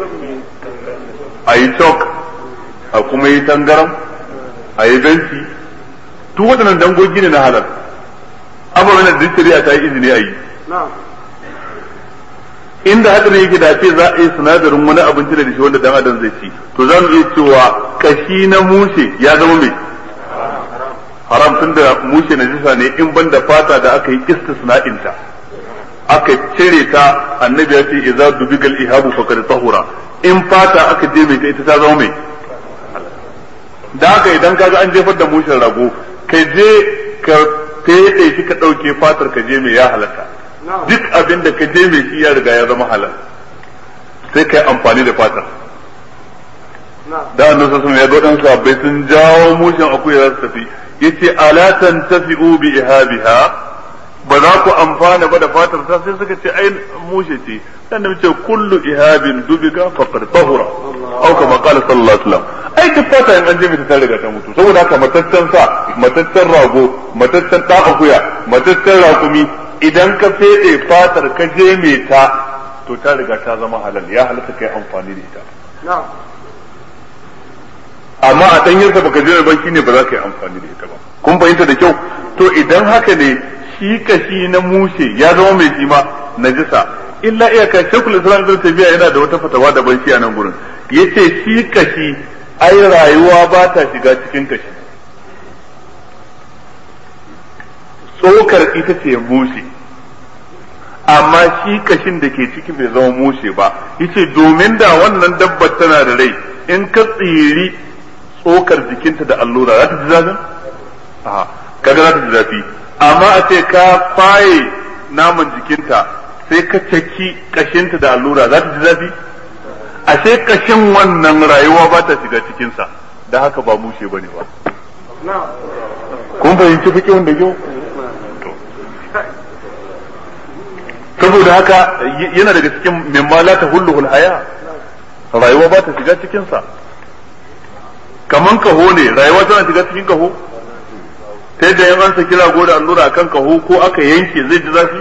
a yi chalk a kuma yi tangaram a yi benci duk waɗannan dangogi ne na halal ababen da duk shari'a ta yi izini a yi inda hadarin yake da ce za a yi sinadarin wani abinci da shi wanda dan adam zai ci to za mu iya cewa kashi na mushe ya zama mai haram tun da mushe na jisa ne in banda fata da aka yi istisna'inta aka cire ta annabi ya ce idza dubigal ihabu faqad tahura in fata aka je mai ta ita ta zama mai da haka idan kaga an jefar da mushen rago ka je ka fede shi ka dauke fatar ka je mai ya halatta duk abin da ka je mai shi ya riga ya zama halal sai ka yi amfani da fatar da annabi sallallahu ya ga wadansu abai sun jawo mushin akuya za su tafi yace ala tantafi'u bi ihabiha ba za ku amfana ba da fatar ta sai suka ce ai mushe ce sannan ce kullu ihabin dubiga faqad tahura au kama qala sallallahu alaihi wasallam ai duk fata in an je mata ta riga ta mutu saboda haka mataccen sa mataccen rago mataccen da akuya mataccen rakumi idan ka fede fatar ka je mai ta to ta riga ta zama halal ya halatta kai amfani da ita amma a ɗanyarsa baka je ba shine ba za ka yi amfani da ita ba kun fahimta da kyau to idan haka ne shi kashi na mushe ya zama mai shi ma najisa illa iyaka shekul islam ibn tabiya yana da wata fatawa da ban shi a nan gurin yace shi kashi ai rayuwa ba ta shiga cikin kashi tsokar ita ce mushe amma shi kashin da ke ciki bai zama mushe ba yace domin da wannan dabbar tana da rai in ka tsiri tsokar jikinta da allura za ta ji zafin a kaga za ta ji zafi amma a ce ka faye naman jikinta sai ka caki kashinta da allura za ta ji zafi ashe kashin wannan rayuwa ba ta shiga cikinsa da haka ba mushe bane ba kun fahimci fiƙi wanda kyau saboda haka yana daga cikin mimma la ta hulluhul haya rayuwa ba ta shiga cikinsa kaman kaho ne rayuwa tana shiga cikin kaho ta yadda yan an saki rago da allura akan kaho ko aka yanke zai ji zafi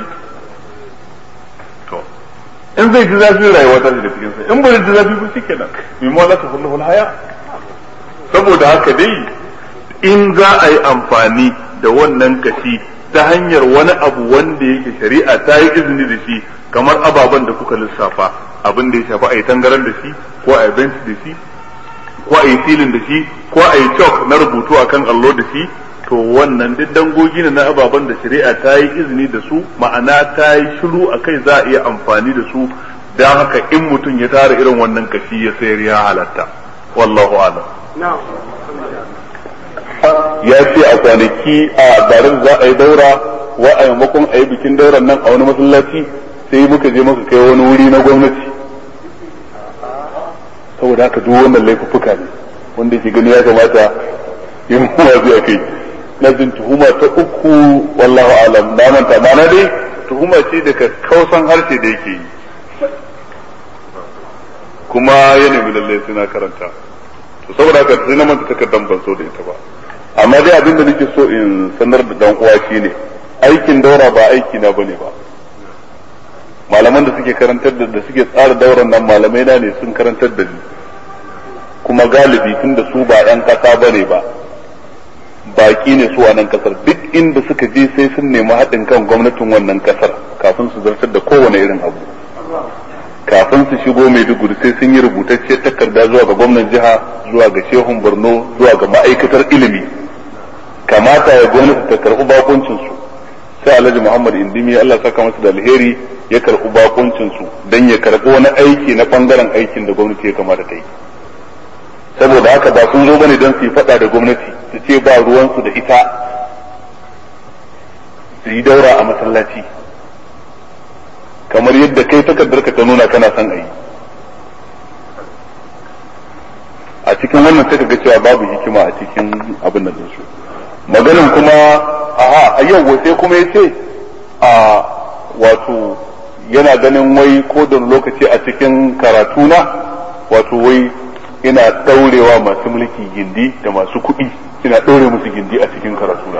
to in zai ji zafi rayuwa ta shiga cikin sa in bai ji zafi ba shikenan mimma la ta hulluhul haya saboda haka dai in za a yi amfani da wannan kashi ta hanyar wani abu wanda yake shari'a ta yi izini da shi kamar ababen da kuka lissafa abin da ya shafi a yi tangaran da shi ko a yi bench da shi ko a yi filin da shi ko a yi chalk na rubutu akan allo da shi to wannan duk dangogi ne na ababen da shari'a ta yi izini da su ma'ana ta yi shiru a kai za a iya amfani da su don haka in mutum ya tara irin wannan kashi ya sayar ya halatta wallahu alam ya ce a kwanaki a garin za a yi daura wa a maimakon a yi bikin dauran nan a wani masallaci sai muka je muka kai wani wuri na gwamnati saboda haka duk wannan laifuffuka ne wanda ke gani ya kamata yin wazi a kai na jin tuhuma ta uku wallahu alam na manta mana dai tuhuma ce daga kausan harshe da yake yi kuma ya nemi lallai sai na karanta to saboda haka sai na manta takardar ban so da ita ba amma dai abin da nake so in sanar da dan uwa shine aikin daura ba aiki na bane ba malaman da suke karantar da suke tsara dauran nan malamai na ne sun karantar da ni kuma galibi tun da su ba yan kasa bane ba baki ne su a nan kasar duk inda suka je sai sun nemi haɗin kan gwamnatin wannan kasar kafin su zartar da kowane irin abu kafin su shigo Maiduguri sai sun yi rubutacciyar takarda zuwa ga gwamnan jiha zuwa ga shehun Borno zuwa ga ma'aikatar ilimi kamata ya gwamnati ta karɓi bakuncin su sai Alhaji Muhammad Indimi Allah saka masa da alheri ya karɓi bakuncin su dan ya karɓi wani aiki na bangaren aikin da gwamnati ya kamata ta yi saboda haka ba sun zo bane don su yi faɗa da gwamnati su ce ba ruwansu da ita su yi daura a masallaci kamar yadda kai takardar ka ta nuna kana son a yi a cikin wannan sai ga cewa babu hikima a cikin abin nan su maganin kuma aha a yau sai kuma ya ce a wato yana ganin wai ko da lokaci a cikin karatuna wato wai ina daurewa masu mulki gindi da masu kuɗi ina daure musu gindi a cikin karatuna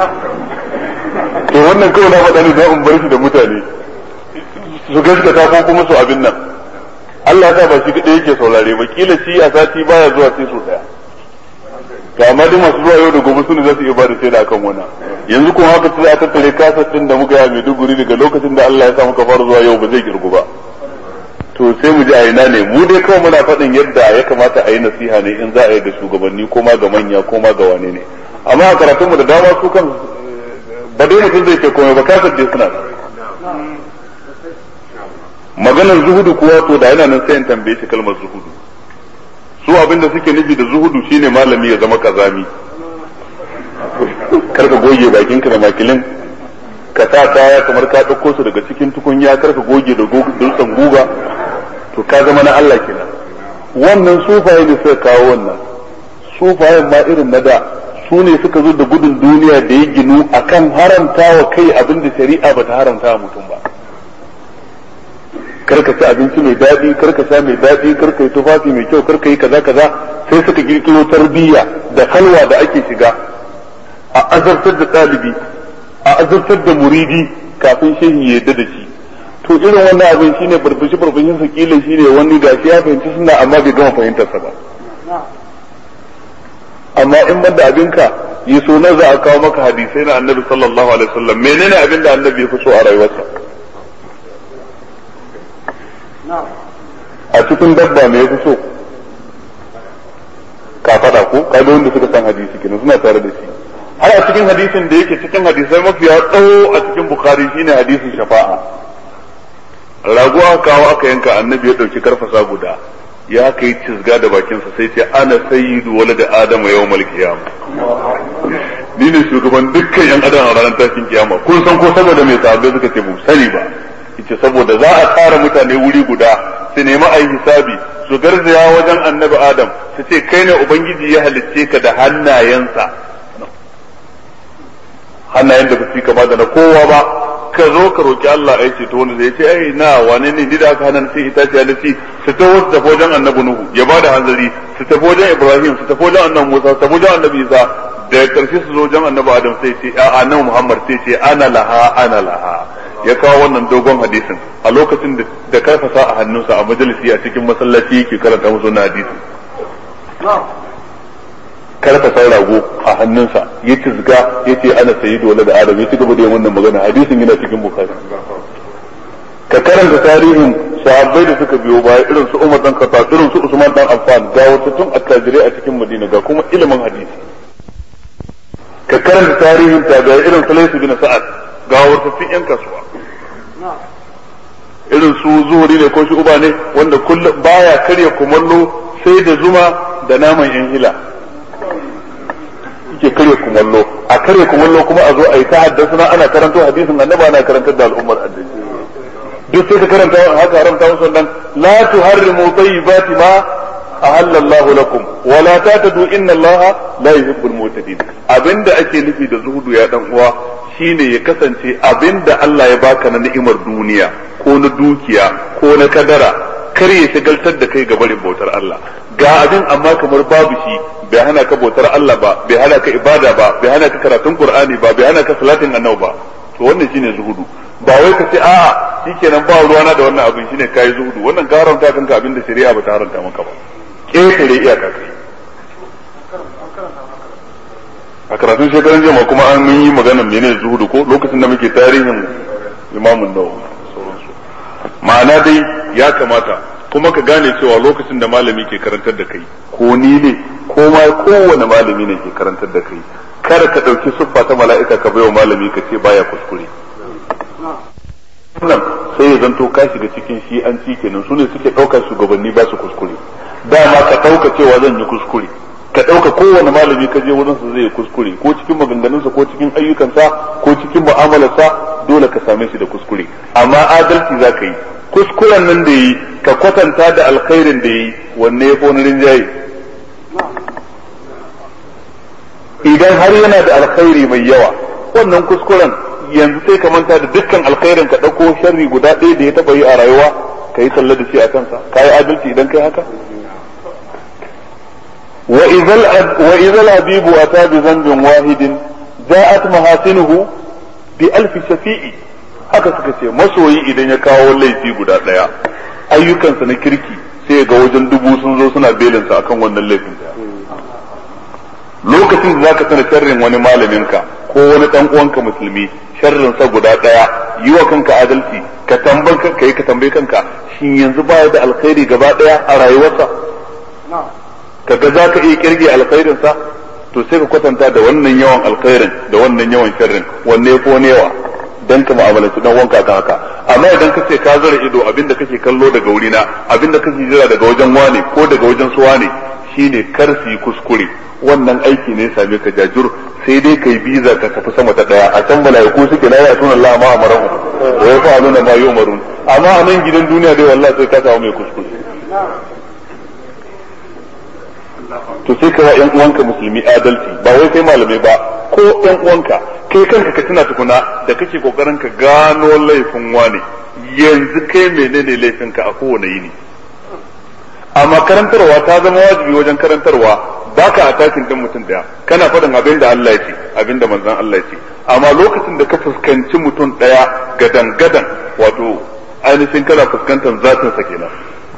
to wannan kawai na faɗa ne don in bar shi da mutane su gaskata ko kuma su abin nan Allah ta ba shi kadai yake saurare ba kila shi a sati baya zuwa sai su daya to amma duk masu zuwa yau da gobe su ne za su iya bada shaida akan wannan yanzu kuma haka sai a tattare kasar din da muka yi a Maiduguri daga lokacin da Allah ya sa muka fara zuwa yau ba zai girgu ba to sai mu ji a ina ne mu dai kawai muna faɗin yadda ya kamata a yi nasiha ne in za a yi ga shugabanni ko ma ga manya ko ma ga wane ne amma a karatunmu da dama su kan ba dai mutum zai ce komai ba kasar dai suna maganar zuhudu kuwa to da yana nan sai in tambaye shi kalmar zuhudu su abinda suke nufi da zuhudu shine malami ya zama kazami karka goge bakinka da makilin ka sa kaya kamar ka ɗauko su daga cikin tukunya karka goge da dutsen guga to ka zama na Allah kenan wannan sufaye ne suka kawo wannan sufayen ma irin na da su ne suka zo da gudun duniya da ya ginu akan haramta wa kai abinda shari'a bata haramta wa mutum ba karka ci abinci mai daɗi karka sha mai daɗi karka yi tufafi mai kyau karka yi kaza kaza sai suka kirkiro tarbiyya da halwa da ake shiga a azartar da ɗalibi a azartar da muridi kafin shehin ya yadda da shi to irin wannan abin shine burbushi burbushin sa kila shine wani gashi ya fahimci suna amma bai gama fahimtar sa ba amma in banda abinka yi so na za a kawo maka hadisai na annabi sallallahu alaihi wasallam menene abin da annabi ya fi so a rayuwarsa a cikin dabba me ya fi so ka faɗa ko kaga wanda suka san hadisi kenan suna tare da shi har a cikin hadisin da yake cikin hadisai mafiya tsawo a cikin bukhari shine hadisin shafa'a rago aka kawo aka yanka annabi ya dauki karfasa guda ya kai cizga da bakinsa sai ce ana sayyidu wala da adama yawmal qiyama ni ne shugaban dukkan yan adam a ranar tashin kiyama kun san ko saboda mai sahabbai suka ce mu sani ba yace saboda za a tara mutane wuri guda su nemi ayi hisabi su garzaya wajen annabi adam su ce kai ne ubangiji ya halicce ka da hannayensa hannayen da ba su kama da na kowa ba ka zo ka roki Allah ai ce to wanda zai ce ai na wane ne ni da aka hana sai ita ce da ci su ta wasu tafi wajen annabi Nuhu ya ba da hanzari su tafi wajen Ibrahim su tafi wajen annabi Musa su tafi wajen annabi Isa da karshe su zo wajen annabi Adam sai ce a annabi Muhammad sai ce ana laha ana laha ya kawo wannan dogon hadisin a lokacin da karfasa a hannunsa a majalisi a cikin masallaci yake karanta musu na hadisin karfasa rago a hannunsa ya cizga ya ce ana sayi dole da adam ya ci gaba da yin wannan magana hadisin yana cikin bukari ka karanta tarihin sahabbai da suka biyo baya irin su Umar dan Khattab irin su Usman dan Affan ga wasu tun attajirai a cikin Madina ga kuma ilimin hadisi ka karanta tarihin tabi'ai irin su Layth bin Sa'ad ga wasu tun yan kasuwa irin su zuhuri ne ko shi uba ne wanda kullum baya karya kumallo sai da zuma da naman yan hila yake karya kumallo a karya kumallo kuma a zo a yi ta haddasa ana karanto hadisin annabi ana karantar da al'ummar addini duk sai ka karanta haka haramta musu wannan la tuharrimu tayyibati ma ahalla Allah lakum wa la tatadu inna Allah la yuhibbul mu'tadin abinda ake nufi da zuhudu ya dan uwa shine ya kasance abinda Allah ya baka na ni'imar duniya ko na dukiya ko na kadara kar ya shagaltar da kai ga barin bautar Allah ga abin amma kamar babu shi bai hana ka bautar Allah ba bai hana ka ibada ba bai hana ka karatun Qur'ani ba bai hana ka salatin annabi ba to wannan shine zuhudu ba wai ka ce a'a shikenan ba ruwana da wannan abin shine kai zuhudu wannan ka haramta kanka abin da shari'a ba ta haramta maka ba ƙetare iyaka kai a karatun shekaran jama'a kuma an yi maganar menene zuhudu ko lokacin da muke tarihin imamun nawawi sauransu ma'ana dai ya kamata kuma ka gane cewa lokacin da malami ke karantar da kai ko ni ne ko ma kowane malami ne ke karantar da kai kar ka ɗauki siffa ta mala'ika ka baiwa malami ka ce baya kuskure wannan sai ya zanto ka shiga cikin shi an ci kenan su ne suke ɗaukar shugabanni ba su kuskure dama ka ɗauka cewa zan yi kuskure ka ɗauka kowane malami ka je wurinsa zai yi kuskure ko cikin maganganunsa ko cikin ayyukansa ko cikin mu'amalarsa dole ka same shi da kuskure amma adalci za ka yi kuskuren nan da yi ka kwatanta da alkhairin da yi wanne ya fi wani rinjaye idan har yana da alkhairi mai yawa wannan kuskuren yanzu sai ka manta da dukkan alkhairin ka ɗauko sharri guda ɗaya da ya taɓa yi a rayuwa ka yi sallah da shi a kansa ka yi adalci idan kai haka wa izal habibu ata bi zambin wahidin ja'at mahasinuhu bi alfi shafi'i haka suka ce masoyi idan ya kawo laifi guda ɗaya ayyukansa na kirki sai ga wajen dubu sun zo suna belinsa akan wannan laifin lokacin da zaka sana sharrin wani malaminka ko wani dan uwanka musulmi sharrin sa guda daya yi wa kanka adalci ka tamban kanka yi ka tambayi kanka shin yanzu baya da alkhairi gaba daya a rayuwarsa kaga zaka iya kirge alkhairin sa to sai ka kwatanta da wannan yawan alkhairin da wannan yawan sharrin wanne ko ne yawa dan ka mu'amalanci dan wanka kan haka amma idan ka ce ka zara ido abinda kake kallo daga wurina abinda kake jira daga wajen wane ko daga wajen su wane shine kar su yi kuskure wannan aiki ne same ka jajur sai dai kai biza ka tafi sama ta daya a can malaiku suke la ya sunan Allah ma amarahu wa yafa'aluna ma yu'marun amma a nan gidan duniya dai wallahi sai ka samu mai kuskure to sai ka yan uwanka musulmi adalci ba wai kai malamai ba ko yan uwanka kai kanka ka tuna tukuna da kake kokarin ka gano laifin wane yanzu kai menene laifinka a kowane yini amma karantarwa ta zama wajibi wajen karantarwa baka a takin din mutum daya kana faɗin abin da Allah ya ce abin da manzon Allah ya ce amma lokacin da ka fuskanci mutum ɗaya gadan gadan wato ainihin kana fuskantar zatin sa kenan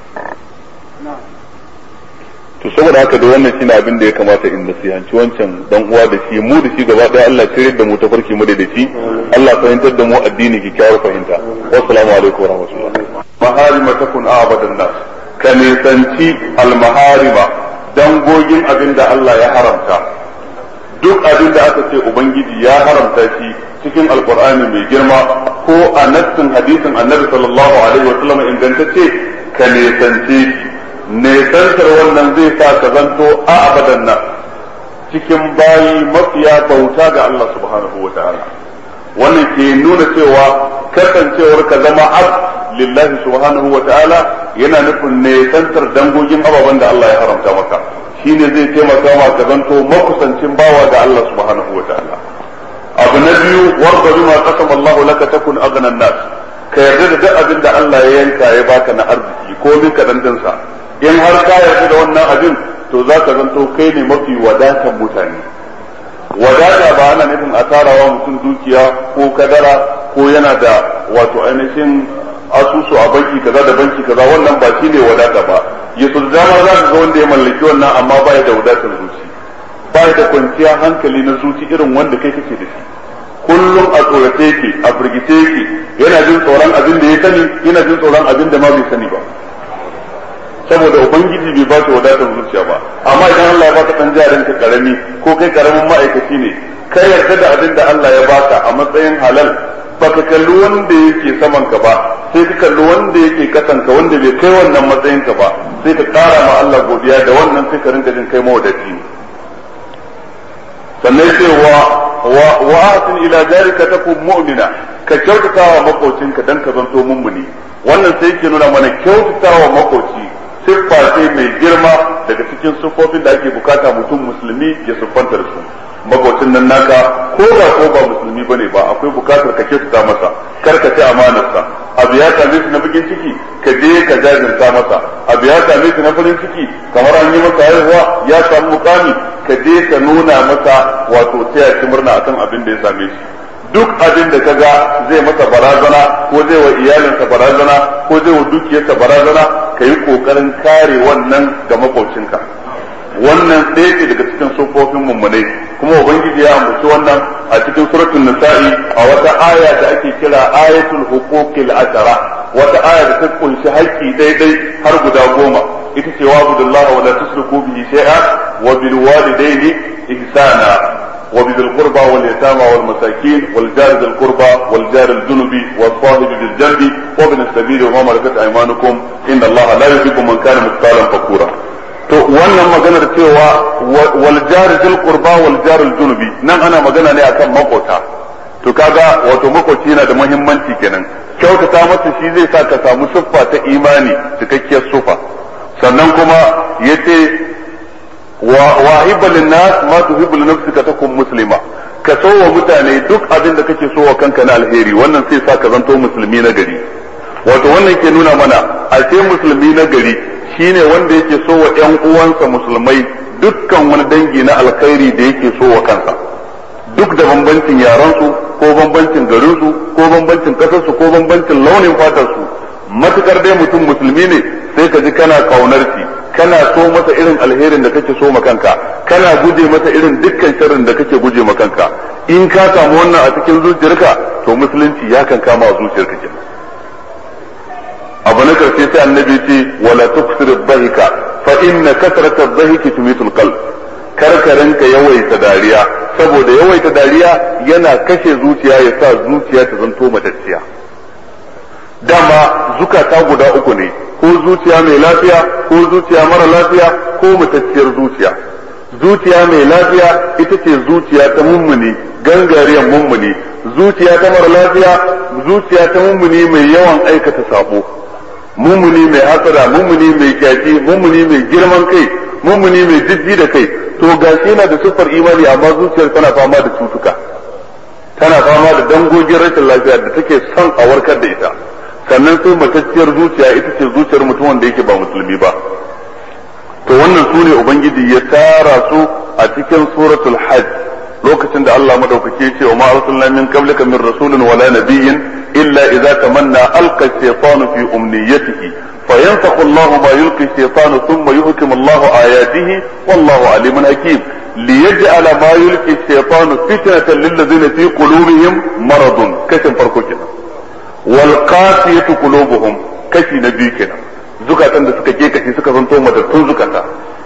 to saboda haka da wannan shine abin da ya kamata in nasihanci wancan dan uwa da shi mu da shi gaba daya Allah shirye da mu ta farki mu da shi Allah fahimtar da mu addini kyakkyawar fahimta wassalamu alaikum warahmatullahi maharima takun abadan nas ka nisanci almaharima dangogin abin da Allah ya haramta duk abin da aka ce ubangiji ya haramta shi cikin alkur'ani mai girma ko a nassin hadisin annabi sallallahu alaihi wa sallam ingantacce ka nisance shi nesantar wannan zai sa ka zanto a abadan nan cikin bayi mafiya bauta ga Allah subhanahu wa ta'ala wannan ke nuna cewa kasancewar ka zama ab lillahi subhanahu wa ta'ala yana nufin nesantar dangogin ababen da Allah ya haramta maka shine zai taimaka ma ka zanto makusancin bawa ga Allah subhanahu wa ta'ala abu na biyu warda bima qasama Allah laka takun aghna nas ka yarda da duk abin da Allah ya yanka ya baka na arziki ko min ka sa in har ka yarda da wannan abin to za ka zanto kai ne mafi wadatan mutane wadata ba ana nufin a tarawa mutum dukiya ko kadara ko yana da wato ainihin asusu a banki kaza da banki kaza wannan ba shi ne wadata ba ya su dama za ka ga wanda ya mallaki wannan amma ba ya da wadatar zuci ba ya da kwanciyar hankali na zuci irin wanda kai kake da shi kullum a tsorace yake a firgice yake yana jin tsoron abin da ya sani yana jin tsoron abin da ma bai sani ba saboda ubangiji bai ba shi wadatar zuciya ba amma idan Allah ya baka dan jarin ka karami ko kai karamin ma'aikaci ne kai yarda da abin da Allah ya baka a matsayin halal baka kalli wanda yake saman ka ba sai ka kalli wanda yake kasan ka wanda bai kai wannan matsayin ka ba sai ka kara ma Allah godiya da wannan sai ka rinka jin kai mawadaci ne sannan sai wa wa wa asin ila jarika takun mu'mina ka kyautata wa makocinka dan ka zanto mummuni wannan sai yake nuna mana kyautata wa makoci siffa ce mai girma daga cikin siffofin da ake bukata mutum musulmi ya siffanta da su makocin nan naka ko da ko ba musulmi bane ba akwai bukatar ka kyautata masa kar ka ci amanarsa abu ya same shi na bikin ciki ka je ka jajirta masa abu ya same shi na farin ciki kamar an yi masa haihuwa ya samu mukami ka je ka nuna masa wato taya shi murna akan abin da ya same shi duk abin da kaga zai masa barazana ko zai wa iyalinsa barazana ko zai wa dukiyarsa barazana ka yi kokarin kare wannan ga makocinka wannan ɗaya ce daga cikin sufofin mummunai kuma ubangiji ya ambaci wannan a cikin suratul nisa'i a wata aya da ake kira ayatul huquqil ashara wata aya da ta kunshi haƙƙi daidai har guda goma ita ce wa abudullah wa la tusriku bihi shay'a wa bil walidayni ihsana وبذي القربى واليتامى والمساكين والجار ذي القربى والجار الجنب والصاحب بالجنب وابن السبيل وما ملكت ايمانكم ان الله لا يحب من كان مختالا فكورا to wannan maganar cewa wal jar zil qurba wal jar al junubi nan ana magana ne akan makota to kaga wato makoci yana da muhimmanci kenan kyautata masa shi zai sa ka samu siffa ta imani cikakkiyar sufa sannan kuma yace وواهب للناس ما تحب لنفسك تكون مسلمة ka so wa mutane duk abin da kake so wa kanka na alheri wannan sai sa ka zanto musulmi na gari wato wannan ke nuna mana a ce musulmi na gari shine wanda yake so wa ƴan uwansa musulmai dukkan wani dangi na alkhairi da yake so wa kansa duk da bambancin yaransu ko bambancin garinsu ko bambancin kasarsu ko bambancin launin fatarsu matukar dai mutum musulmi ne sai ka ji kana kaunar shi kana so masa irin alherin da kake so kanka kana guje masa irin dukkan sharrin da kake guje kanka in ka samu wannan a cikin zuciyarka to musulunci ya kan kama a zuciyarka kenan abu na karshe sai annabi ce wala tuksir dhahika fa inna kasrata dhahiki tumitul qalb karkarin ka yawaita dariya saboda yawaita dariya yana kashe zuciya ya sa zuciya ta zanto matacciya dama zukata guda uku ne ko zuciya mai lafiya ko zuciya mara lafiya ko matacciyar zuciya zuciya mai lafiya ita ce zuciya ta mummuni gangariyar mummuni zuciya ta mara lafiya zuciya ta mummuni mai yawan aikata sabo mummuni mai hasara mummuni mai kyaci mummuni mai girman kai mummuni mai jijji da kai to gashi yana da siffar imani amma zuciyar tana fama da cutuka tana fama da dangogin rashin lafiya da take son a warkar da ita sannan sai matacciyar zuciya ita ce zuciyar mutum wanda yake ba musulmi ba to wannan su ne ubangiji ya tara su a cikin suratul hajj lokacin da Allah madaukake ya ce wa ma arsalna min qablika min rasulin wala nabiyyin illa idza tamanna alqa shaytanu fi umniyatihi فينسخ الله ما يلقي الشيطان ثم يحكم الله آياته والله عليم حكيم ليجعل ما يلقي الشيطان فتنة للذين في قلوبهم مرض كشف فرقنا والقاسية قلوبهم كشي نبيكنا زكاة da suka ke kashi suka zanto matattun zukata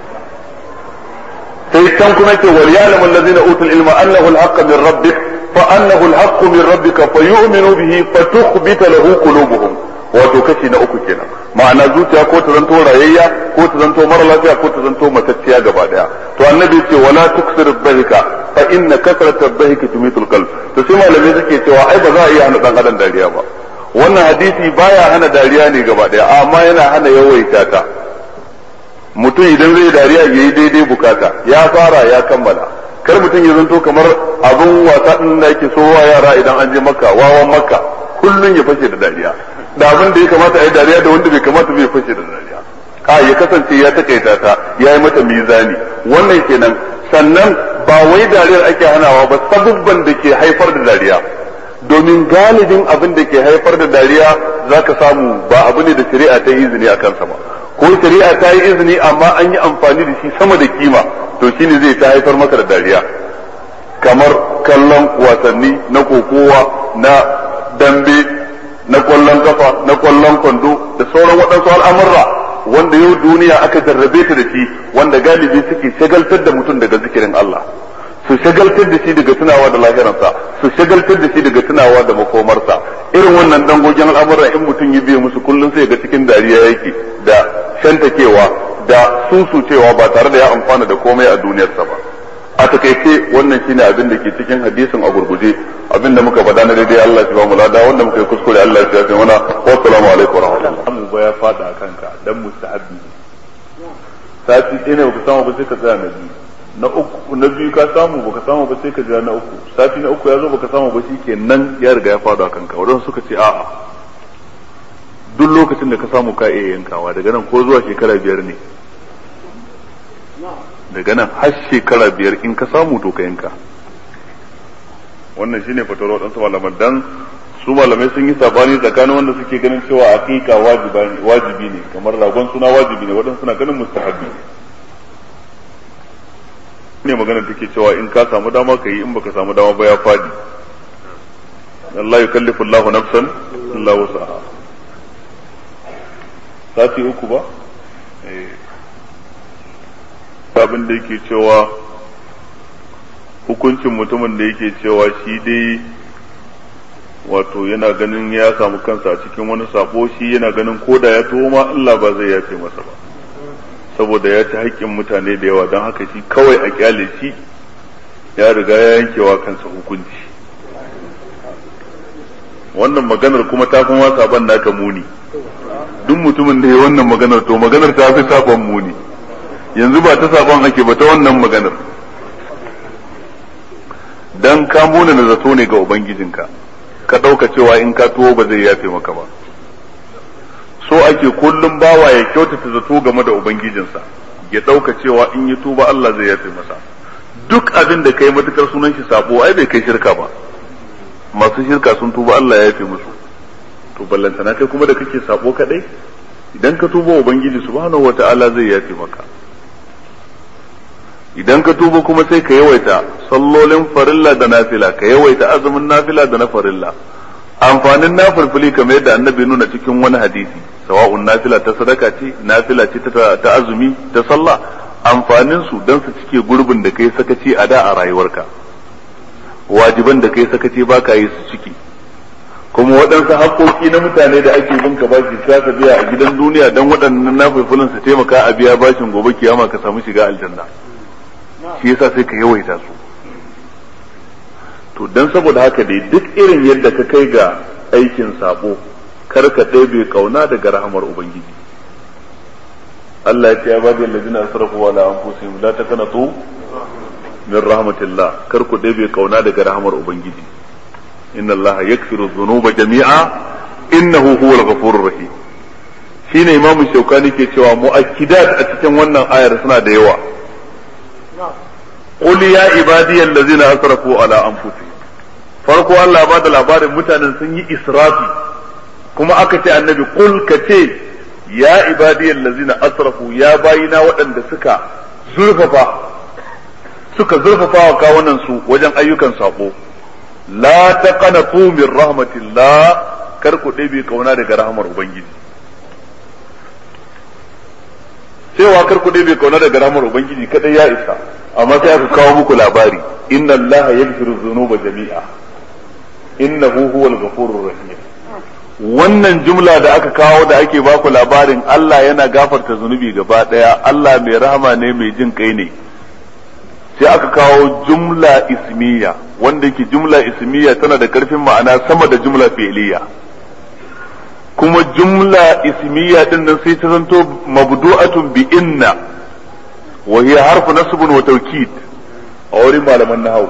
sai can kuma ce wal ya'lamu allazina utul ilma annahu al-haqq min rabbik fa annahu al-haqq min rabbika fa yu'minu bihi fa tukhbita lahu qulubuhum wato kashi na uku kenan ma'ana zuciya ko ta zanto rayayya ko ta zanto mara lafiya ko ta zanto matacciya gaba daya to annabi ce wala tuksir dhahika fa inna kasrata dhahika tumitul qalb to sai malamai suke cewa ai ba za a iya hana dan adam dariya ba wannan hadisi baya hana dariya ne gaba daya amma yana hana yawaita ta mutum idan zai dariya yayi daidai bukata ya fara ya kammala kar mutum ya zanto kamar abun wasa din da yake so wa yara idan an je makka wawan makka kullun ya fashe da dariya da abin da ya kamata a yi dariya da wanda bai kamata bai fashe da dariya a ya kasance ya takaita ta ya yi mata mizani wannan kenan sannan ba wai dariyar ake hanawa ba sabubban da ke haifar da dariya domin galibin abin da ke haifar da dariya za ka samu ba abu ne da shari'a ta yi izini a kansa ba ko shari'a ta yi izini amma an yi amfani da shi sama da kima to shine zai ta haifar maka da dariya kamar kallon wasanni na kokowa na dambe na kwallon kafa na kwallon kwando da sauran waɗansu al'amurra wanda yau duniya aka jarrabe ta da shi wanda galibi suke shagaltar da mutum daga zikirin Allah su shagaltar da shi daga tunawa da lahiransa su shagaltar da shi daga tunawa da makomarsa irin wannan dangogin al'amurra in mutum ya biye musu kullum sai ga cikin dariya yake da shantakewa da susucewa ba tare da ya amfana da komai a duniyarsa ba a takaice wannan shine abin da ke cikin hadisin a gurguje abin da muka faɗa na daidai Allah shi ba mu lada wanda muka yi kuskure Allah shi ya fi mana wa assalamu alaikum wa rahmatullahi mu ba ya fada kanka dan mustahabbi sati ɗaya ne baka samu ba sai ka tsaya na biyu na uku na biyu ka samu baka samu ba sai ka jira na uku sati na uku ya zo baka samu ba shikenan ya riga ya fada kanka wadanda suka ce a'a duk lokacin da ka samu ka iya yankawa daga nan ko zuwa shekara biyar ne daga nan har shekara biyar in ka samu to ka yanka wannan shine fatawar waɗansu malaman dan su malamai sun yi sabani tsakanin wanda suke ganin cewa aqiqa wajibi ne kamar ragon suna wajibi ne waɗansu suna ganin mustahabbi ne magana take cewa in ka samu dama ka yi in baka samu dama ba ya fadi Allah yukallifu Allahu nafsan illa wus'aha sati uku ba eh abin da yake cewa hukuncin mutumin da yake cewa shi dai wato yana ganin ya samu kansa a cikin wani sabo shi yana ganin koda ya tuwo ma Allah ba zai yace masa ba saboda ya ci haƙƙin mutane da yawa don haka shi kawai a kyale shi ya riga ya yankewa kansa hukunci wannan maganar kuma ta kuma saban naka muni duk mutumin da ya wannan maganar to maganar ta fi saban muni yanzu ba ta saban ake ba ta wannan maganar dan ka muna na zato ne ga ubangijinka ka ɗauka cewa in ka tuwo ba zai yafe maka ba so ake kullum bawa ya kyautata zato game da ubangijinsa ya ɗauka cewa in yi tuba Allah zai yafe masa duk abin da kai matukar sunan shi sabo ai bai kai shirka ba masu shirka sun tuba Allah ya yafe musu to ballantana kai kuma da kake sabo kadai idan ka tuba ubangiji subhanahu wata'ala zai yafe maka idan ka tuba kuma sai ka yawaita sallolin farilla da nafila ka yawaita azumin nafila da na farilla amfanin nafilfili kamar yadda annabi nuna cikin wani hadisi sawa'un nafila ta sadaka ce nafila ce ta azumi ta sallah amfanin su dan su cike gurbin da kai sakaci a da a rayuwarka wajiban da kai sakaci ba ka yi su ciki kuma waɗansu haƙoƙi na mutane da ake bin ka bashi za ka biya a gidan duniya dan waɗannan nafilfilin su taimaka a biya bashin gobe kiyama ka samu shiga aljanna shi yasa sai ka yawaita su to dan saboda haka dai duk irin yadda ka kai ga aikin sabo kar ka ɗebe kauna daga rahamar ubangiji Allah ya ce ya bada allazina asrafu ala anfusihim la takanatu min rahmatillah kar ku ɗebe kauna daga rahamar ubangiji inna Allah yakfiru dhunuba jami'a innahu huwal ghafurur rahim shine imamu shaukani ke cewa mu'akkidat a cikin wannan ayar suna da yawa qul ya ibadiyal ladzina asrafu ala anfusihim farko Allah ba da labarin mutanen sun yi israfi kuma aka ce annabi qul ka ce ya ibadiyal ladzina asrafu ya bayina waɗanda suka zurfafa suka zurfafa wa kawunan su wajen ayyukan sako la taqanatu min rahmatillah kar ku ɗebe kauna daga rahmar ubangiji cewa kar ku ɗebe kauna daga rahmar ubangiji kadai ya isa amma sai aka kawo muku labari inna allaha yaghfiru dhunuba jami'a innahu huwal ghafurur rahim wannan jumla da aka kawo da ake baku labarin Allah yana gafarta zunubi gaba daya Allah mai rahama ne mai jin kai ne sai aka kawo jumla ismiya wanda yake jumla ismiya tana da karfin ma'ana sama da jumla fi'liya kuma jumla ismiya din nan sai ta zanto mabdu'atun bi inna wa hiya harfu nasbun wa tawkid a wurin malaman nahwu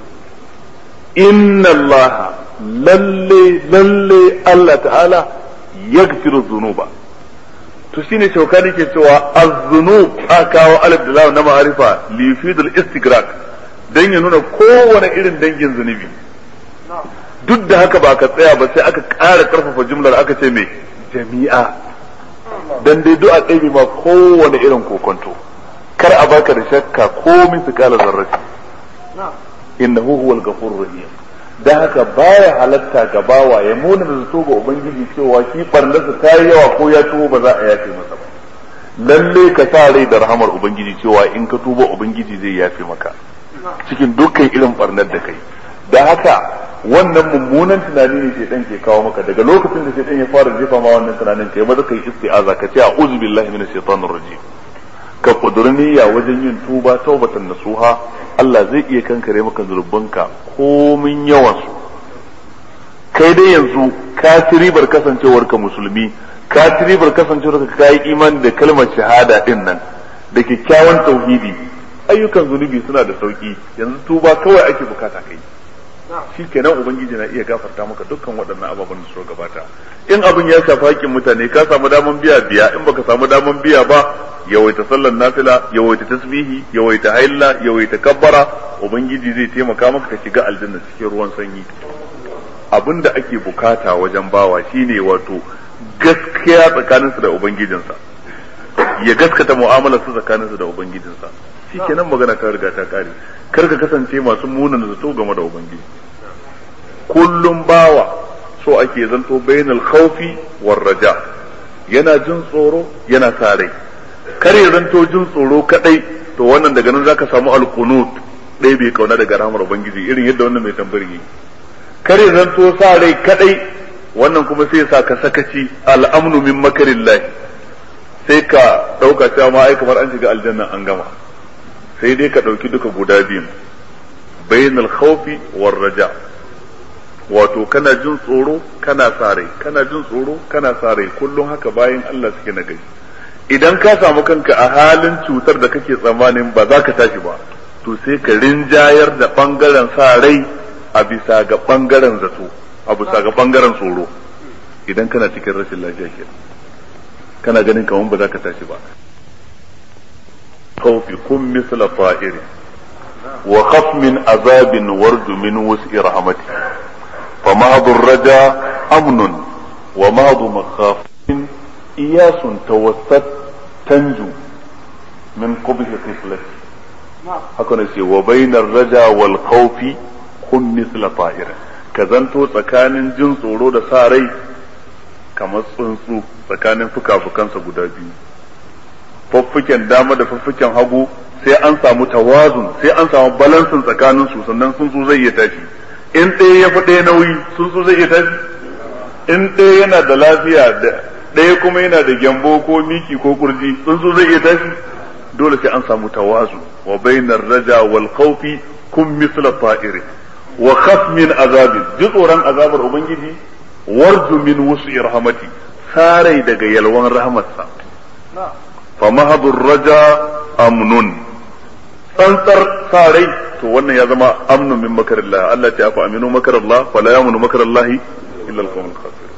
inna Allah lalle lalle Allah ta'ala yaghfiru dhunuba to shine shaukani ke cewa az-zunub a kawo alif da lam na ma'arifa li yufidul istighraq dan ya nuna kowane irin dangin zunubi duk da haka ba ka tsaya ba sai aka ƙara karfafa jumlar aka ce me jami'a dan dai du'a ɗaya ma kowane irin kokonto kar a baka da shakka komin su kala zarrafi innahu huwal ghafurur rahim da haka baya halatta ga bawa ya muna da zato ga ubangiji cewa shi barnarsa ta yi yawa ko ya tubo ba za a yafe masa ba lalle ka sa rai da rahamar ubangiji cewa in ka tuba ubangiji zai yafe maka cikin dukkan irin barnar da kai da haka wannan mummunan tunani ne shaitan ke kawo maka daga lokacin da shaitan ya fara jefa ma wannan tunanin kai maza kai isti'aza ka ce a'udhu billahi minash shaitanir rajim ka kudurniya wajen yin tuba taubatan nasuha Allah zai iya kankare maka zurbanka komin yawan su kai dai yanzu ka ci ribar kasancewar ka musulmi ka ci ribar kasancewar ka kai imani da kalmar shahada din nan da kyakkyawan tauhidi ayyukan zunubi suna da sauki yanzu tuba kawai ake bukata kai shi kenan ubangiji na iya gafarta maka dukkan waɗannan ababen da suka gabata in abin ya shafi haƙƙin mutane ka samu daman biya biya in baka samu daman biya ba yawaita sallar nafila yawaita tasbihi yawaita hailla yawaita kabbara ubangiji zai taimaka maka ka shiga aljanna cikin ruwan sanyi abin da ake bukata wajen bawa shine wato gaskiya tsakaninsa da ubangijinsa ya gaskata mu'amalar su tsakaninsa da ubangijinsa shikenan magana ta riga ta kare kar ka kasance masu munan zato game da ubangiji kullum bawa so ake zanto bainal khawfi war raja yana jin tsoro yana sa rai kar ya zanto jin tsoro kadai to wannan daga nan zaka samu alqunut dai bai kauna daga rahmar ubangiji irin yadda wannan mai tambayi kar ya zanto sa rai kadai wannan kuma sai sa ka sakaci al'amnu min makarillah sai ka dauka cewa ma ai kamar an shiga aljanna an gama sai dai ka dauki duka guda biyun bainal khawfi war raja wato kana jin tsoro kana sa rai kana jin tsoro kana sa rai kullum haka bayan Allah suke na gari idan ka samu kanka a halin cutar da kake tsammanin ba za ka tashi ba to sai ka rinjayar da bangaren sa rai a bisa ga bangaren zato a bisa ga bangaren tsoro idan kana cikin rashin lafiya ke kana ganin kamar ba za ka tashi ba khawfi kun misla ta'iri wa khaf min azabin warju min wus'i rahmati فمهض الرجا أمن ومهض مخاف إياس توسط تنجو من قبح طفلك هكذا يقول وبين الرجا والخوف كن مثل طائر كذنتو tsakanin jin tsoro da sa rai kamar tsuntsu tsakanin fuka-fukansa guda biyu fuffuken dama da fuffuken hagu sai an samu tawazun sai an samu balansin tsakanin su sannan tsuntsu zai iya tashi in ɗaya ya fi ɗaya nauyi sun so zai iya tashi in ɗaya yana da lafiya da ɗaya kuma yana da gyambo ko miki ko kurji sun so zai iya tashi dole sai an samu tawazu wa bainar raja wal khawfi kun misla ta'iri wa khaf min azabin ji tsoron azabar ubangiji warju min wusu rahmati sarai daga yalwan rahmatsa fa mahadur raja amnun tsantsar sarai to wannan ya zama amnu min makarillah Allah ta fa aminu makarallah fa la yamunu makarallahi illa al-qawmul khasirun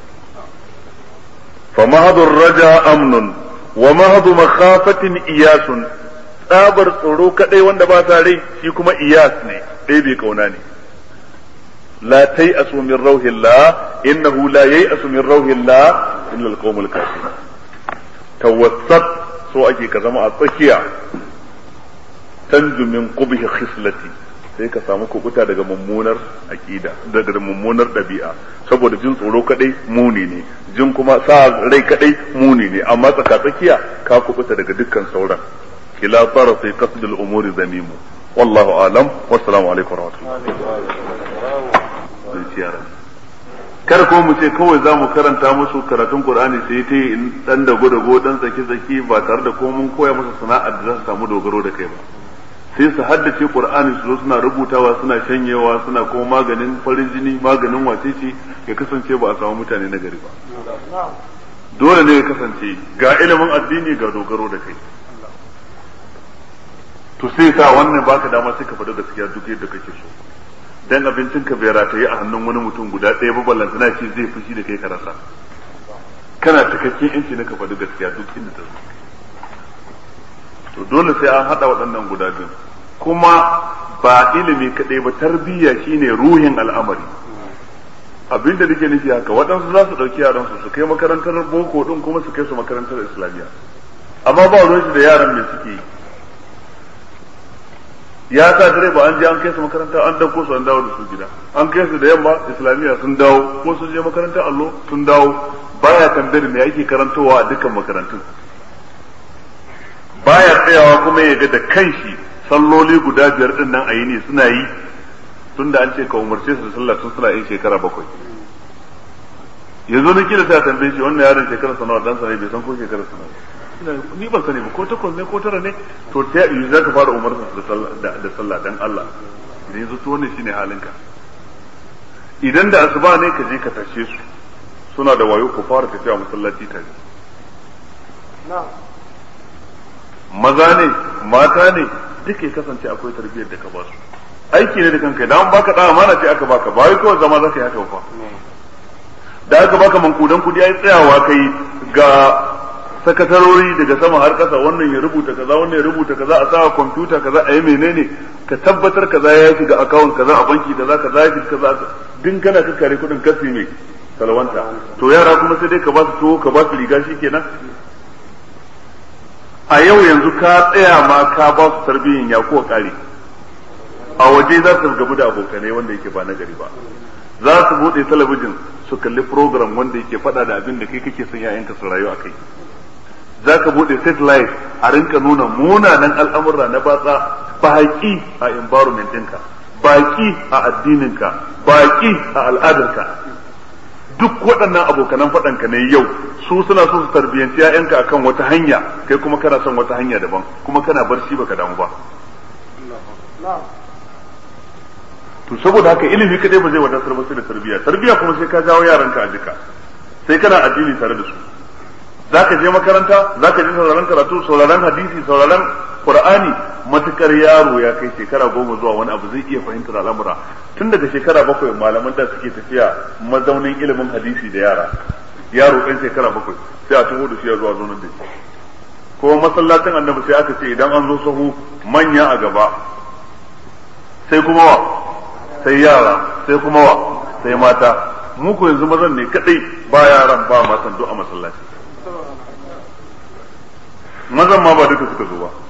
fa mahadu raja amnun wa mahadu makhafatin iyasun tsabar tsoro kadai wanda ba sa rai shi kuma iyas ne ɗaya bai kauna ne la tai asu min rauhillah innahu la yai asu min rauhillah illa alqawmul kafirun tawassat so ake ka zama a tsakiya tanju min qubhi khislati sai ka samu kubuta daga mummunar aqida daga mummunar dabi'a saboda jin tsoro kadai muni ne jin kuma sa rai kadai muni ne amma tsaka tsakiya ka kubuta daga dukkan sauran kila tarafi qasd al-umuri zamimu wallahu alam wassalamu alaikum warahmatullahi kar ko mu ce kawai za mu karanta musu karatun qur'ani sai ta yi dan da dago dan tsaki tsaki ba tare da ko mun koya musu sana'ar da za su samu dogaro da kai ba sai su haddace qur'ani su zo suna rubutawa suna shanyewa suna kuma maganin farin jini maganin wacece ya kasance ba a samu mutane na gari ba dole ne ya kasance ga ilimin addini ga dogaro da kai to sai sa wannan baka dama sai ka faɗi gaskiya duk yadda kake so dan abincin ka bai rataye a hannun wani mutum guda ɗaya ba ballantana ce zai fushi da kai ka rasa kana cikakken yanci na ka faɗi gaskiya duk inda ta zo to dole sai an haɗa waɗannan guda biyu kuma ba ilimi kaɗai ba tarbiyya shine ruhin al'amari abinda nake nufi haka waɗansu za su ɗauki yaran su su kai makarantar boko ɗin kuma su kai su makarantar islamiyya amma ba ruwan shi da yaran me suke yi ya sa direba an je an kai su makaranta an dauko su an dawo da su gida an kai su da yamma islamiyya sun dawo ko sun je makarantar allo sun dawo baya tambayar me ake karantowa a dukkan makarantun baya tsayawa kuma ya ga da kanshi salloli guda biyar din nan a yi ne suna yi tunda an ce ka umarce su da sallah tun suna yin shekara bakwai yanzu na kila sai a tambaye shi wannan yaron shekara sanawa dan sa ne bai san ko shekara sanawa ni ban sani ba ko takwas ne ko tara ne to ta yi za ka fara umarsa da sallah dan Allah idan yanzu to wannan shine halinka idan da asuba ne ka je ka tashe su suna da wayo ku fara tafiya masallaci tare maza ne mata ne duk ya kasance akwai tarbiyyar da ka ba su aiki ne da kanka idan baka da amana ce aka baka ba wai kawai zama za ka yi haka ba da aka baka mankudan kudi ai tsayawa kai ga sakatarori daga sama har kasa wannan ya rubuta kaza wannan ya rubuta kaza a sa kwamfuta kaza a yi menene ka tabbatar kaza ya shiga akawun kaza a banki kaza kaza ya shiga kaza din kana ka kare kudin kasi mai salwanta to yara kuma sai dai ka ba su tuwo ka ba su riga kenan a yau yanzu ka tsaya ma ka ba su tarbiyyin ya kuwa kare a waje za su gabu da abokanai wanda yake ba na gari ba za su bude talabijin su kalli program wanda yake faɗa da abin da kai kake son 'ya'yanka su rayu a kai za ka buɗe satellite a rinka nuna munanan al'amurra na batsa baƙi a environment ɗinka baƙi a addininka baƙi a al'adarka duk waɗannan abokanan faɗanka ne yau su suna so su tarbiyyanci ‘ya'yanka akan wata hanya kai kuma kana son wata hanya daban kuma kana barci baka damu ba to saboda haka ilimi kadai ba zai wadatar ba sai da tarbiyya tarbiyya kuma sai ka jawo yaranka a jika sai kana addini tare da su za ka je makaranta za ka je sauraron karatu sauraron hadisi sauraron qur'ani matukar yaro ya kai shekara goma zuwa wani abu zai iya fahimtar al'amura tun daga shekara bakwai malaman da suke tafiya mazaunin ilimin hadisi da yara yaro ɗan shekara bakwai sai a taho da shi ya zuwa zonar da shi ko masallacin annabi sai aka ce idan an zo sahu manya a gaba sai kuma wa sai yara sai kuma wa sai mata mu ko yanzu mazan ne kadai ba yaran ba matan duk a masallaci mazan ma ba duka suka zo ba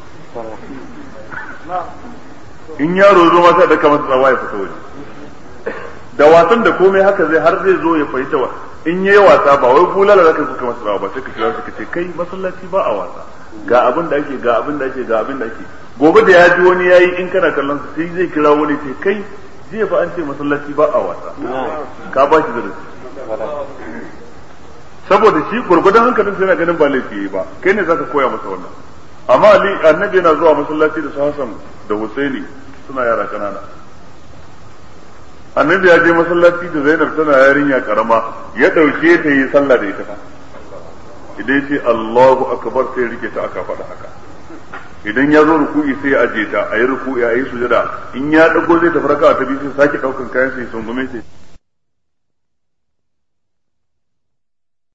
in yaro zo ma sai da kamar tsawa ya fita waje da wasan da komai haka zai har zai zo ya fahimta wa in yayi wasa ba wai bulala zaka kuka masa tsawa ba sai ka kira shi ka ce kai masallaci ba a wasa ga abin da ake ga abin da ake ga abin da ake gobe da ya ji wani yayi in kana kallon sa sai zai kira wani ce kai jiya fa an ce masallaci ba a wasa ka ba shi darasi saboda shi gurgudan hankalin sai yana ganin ba laifi yayi ba kai ne zaka koya masa wannan amma ali annabi yana zuwa masallaci da su Hassan da Husaini suna yara kanana annabi ya je masallaci da Zainab tana yarinya karama ya dauke ta yi sallah da ita fa idan ya ce Allahu akbar sai rike ta aka faɗa haka idan ya zo ruku'i sai ya aje ta a yi ruku'i a yi sujada in ya dago zai tafi raka'a ta biyu sai sake daukan kayan sai sungume sai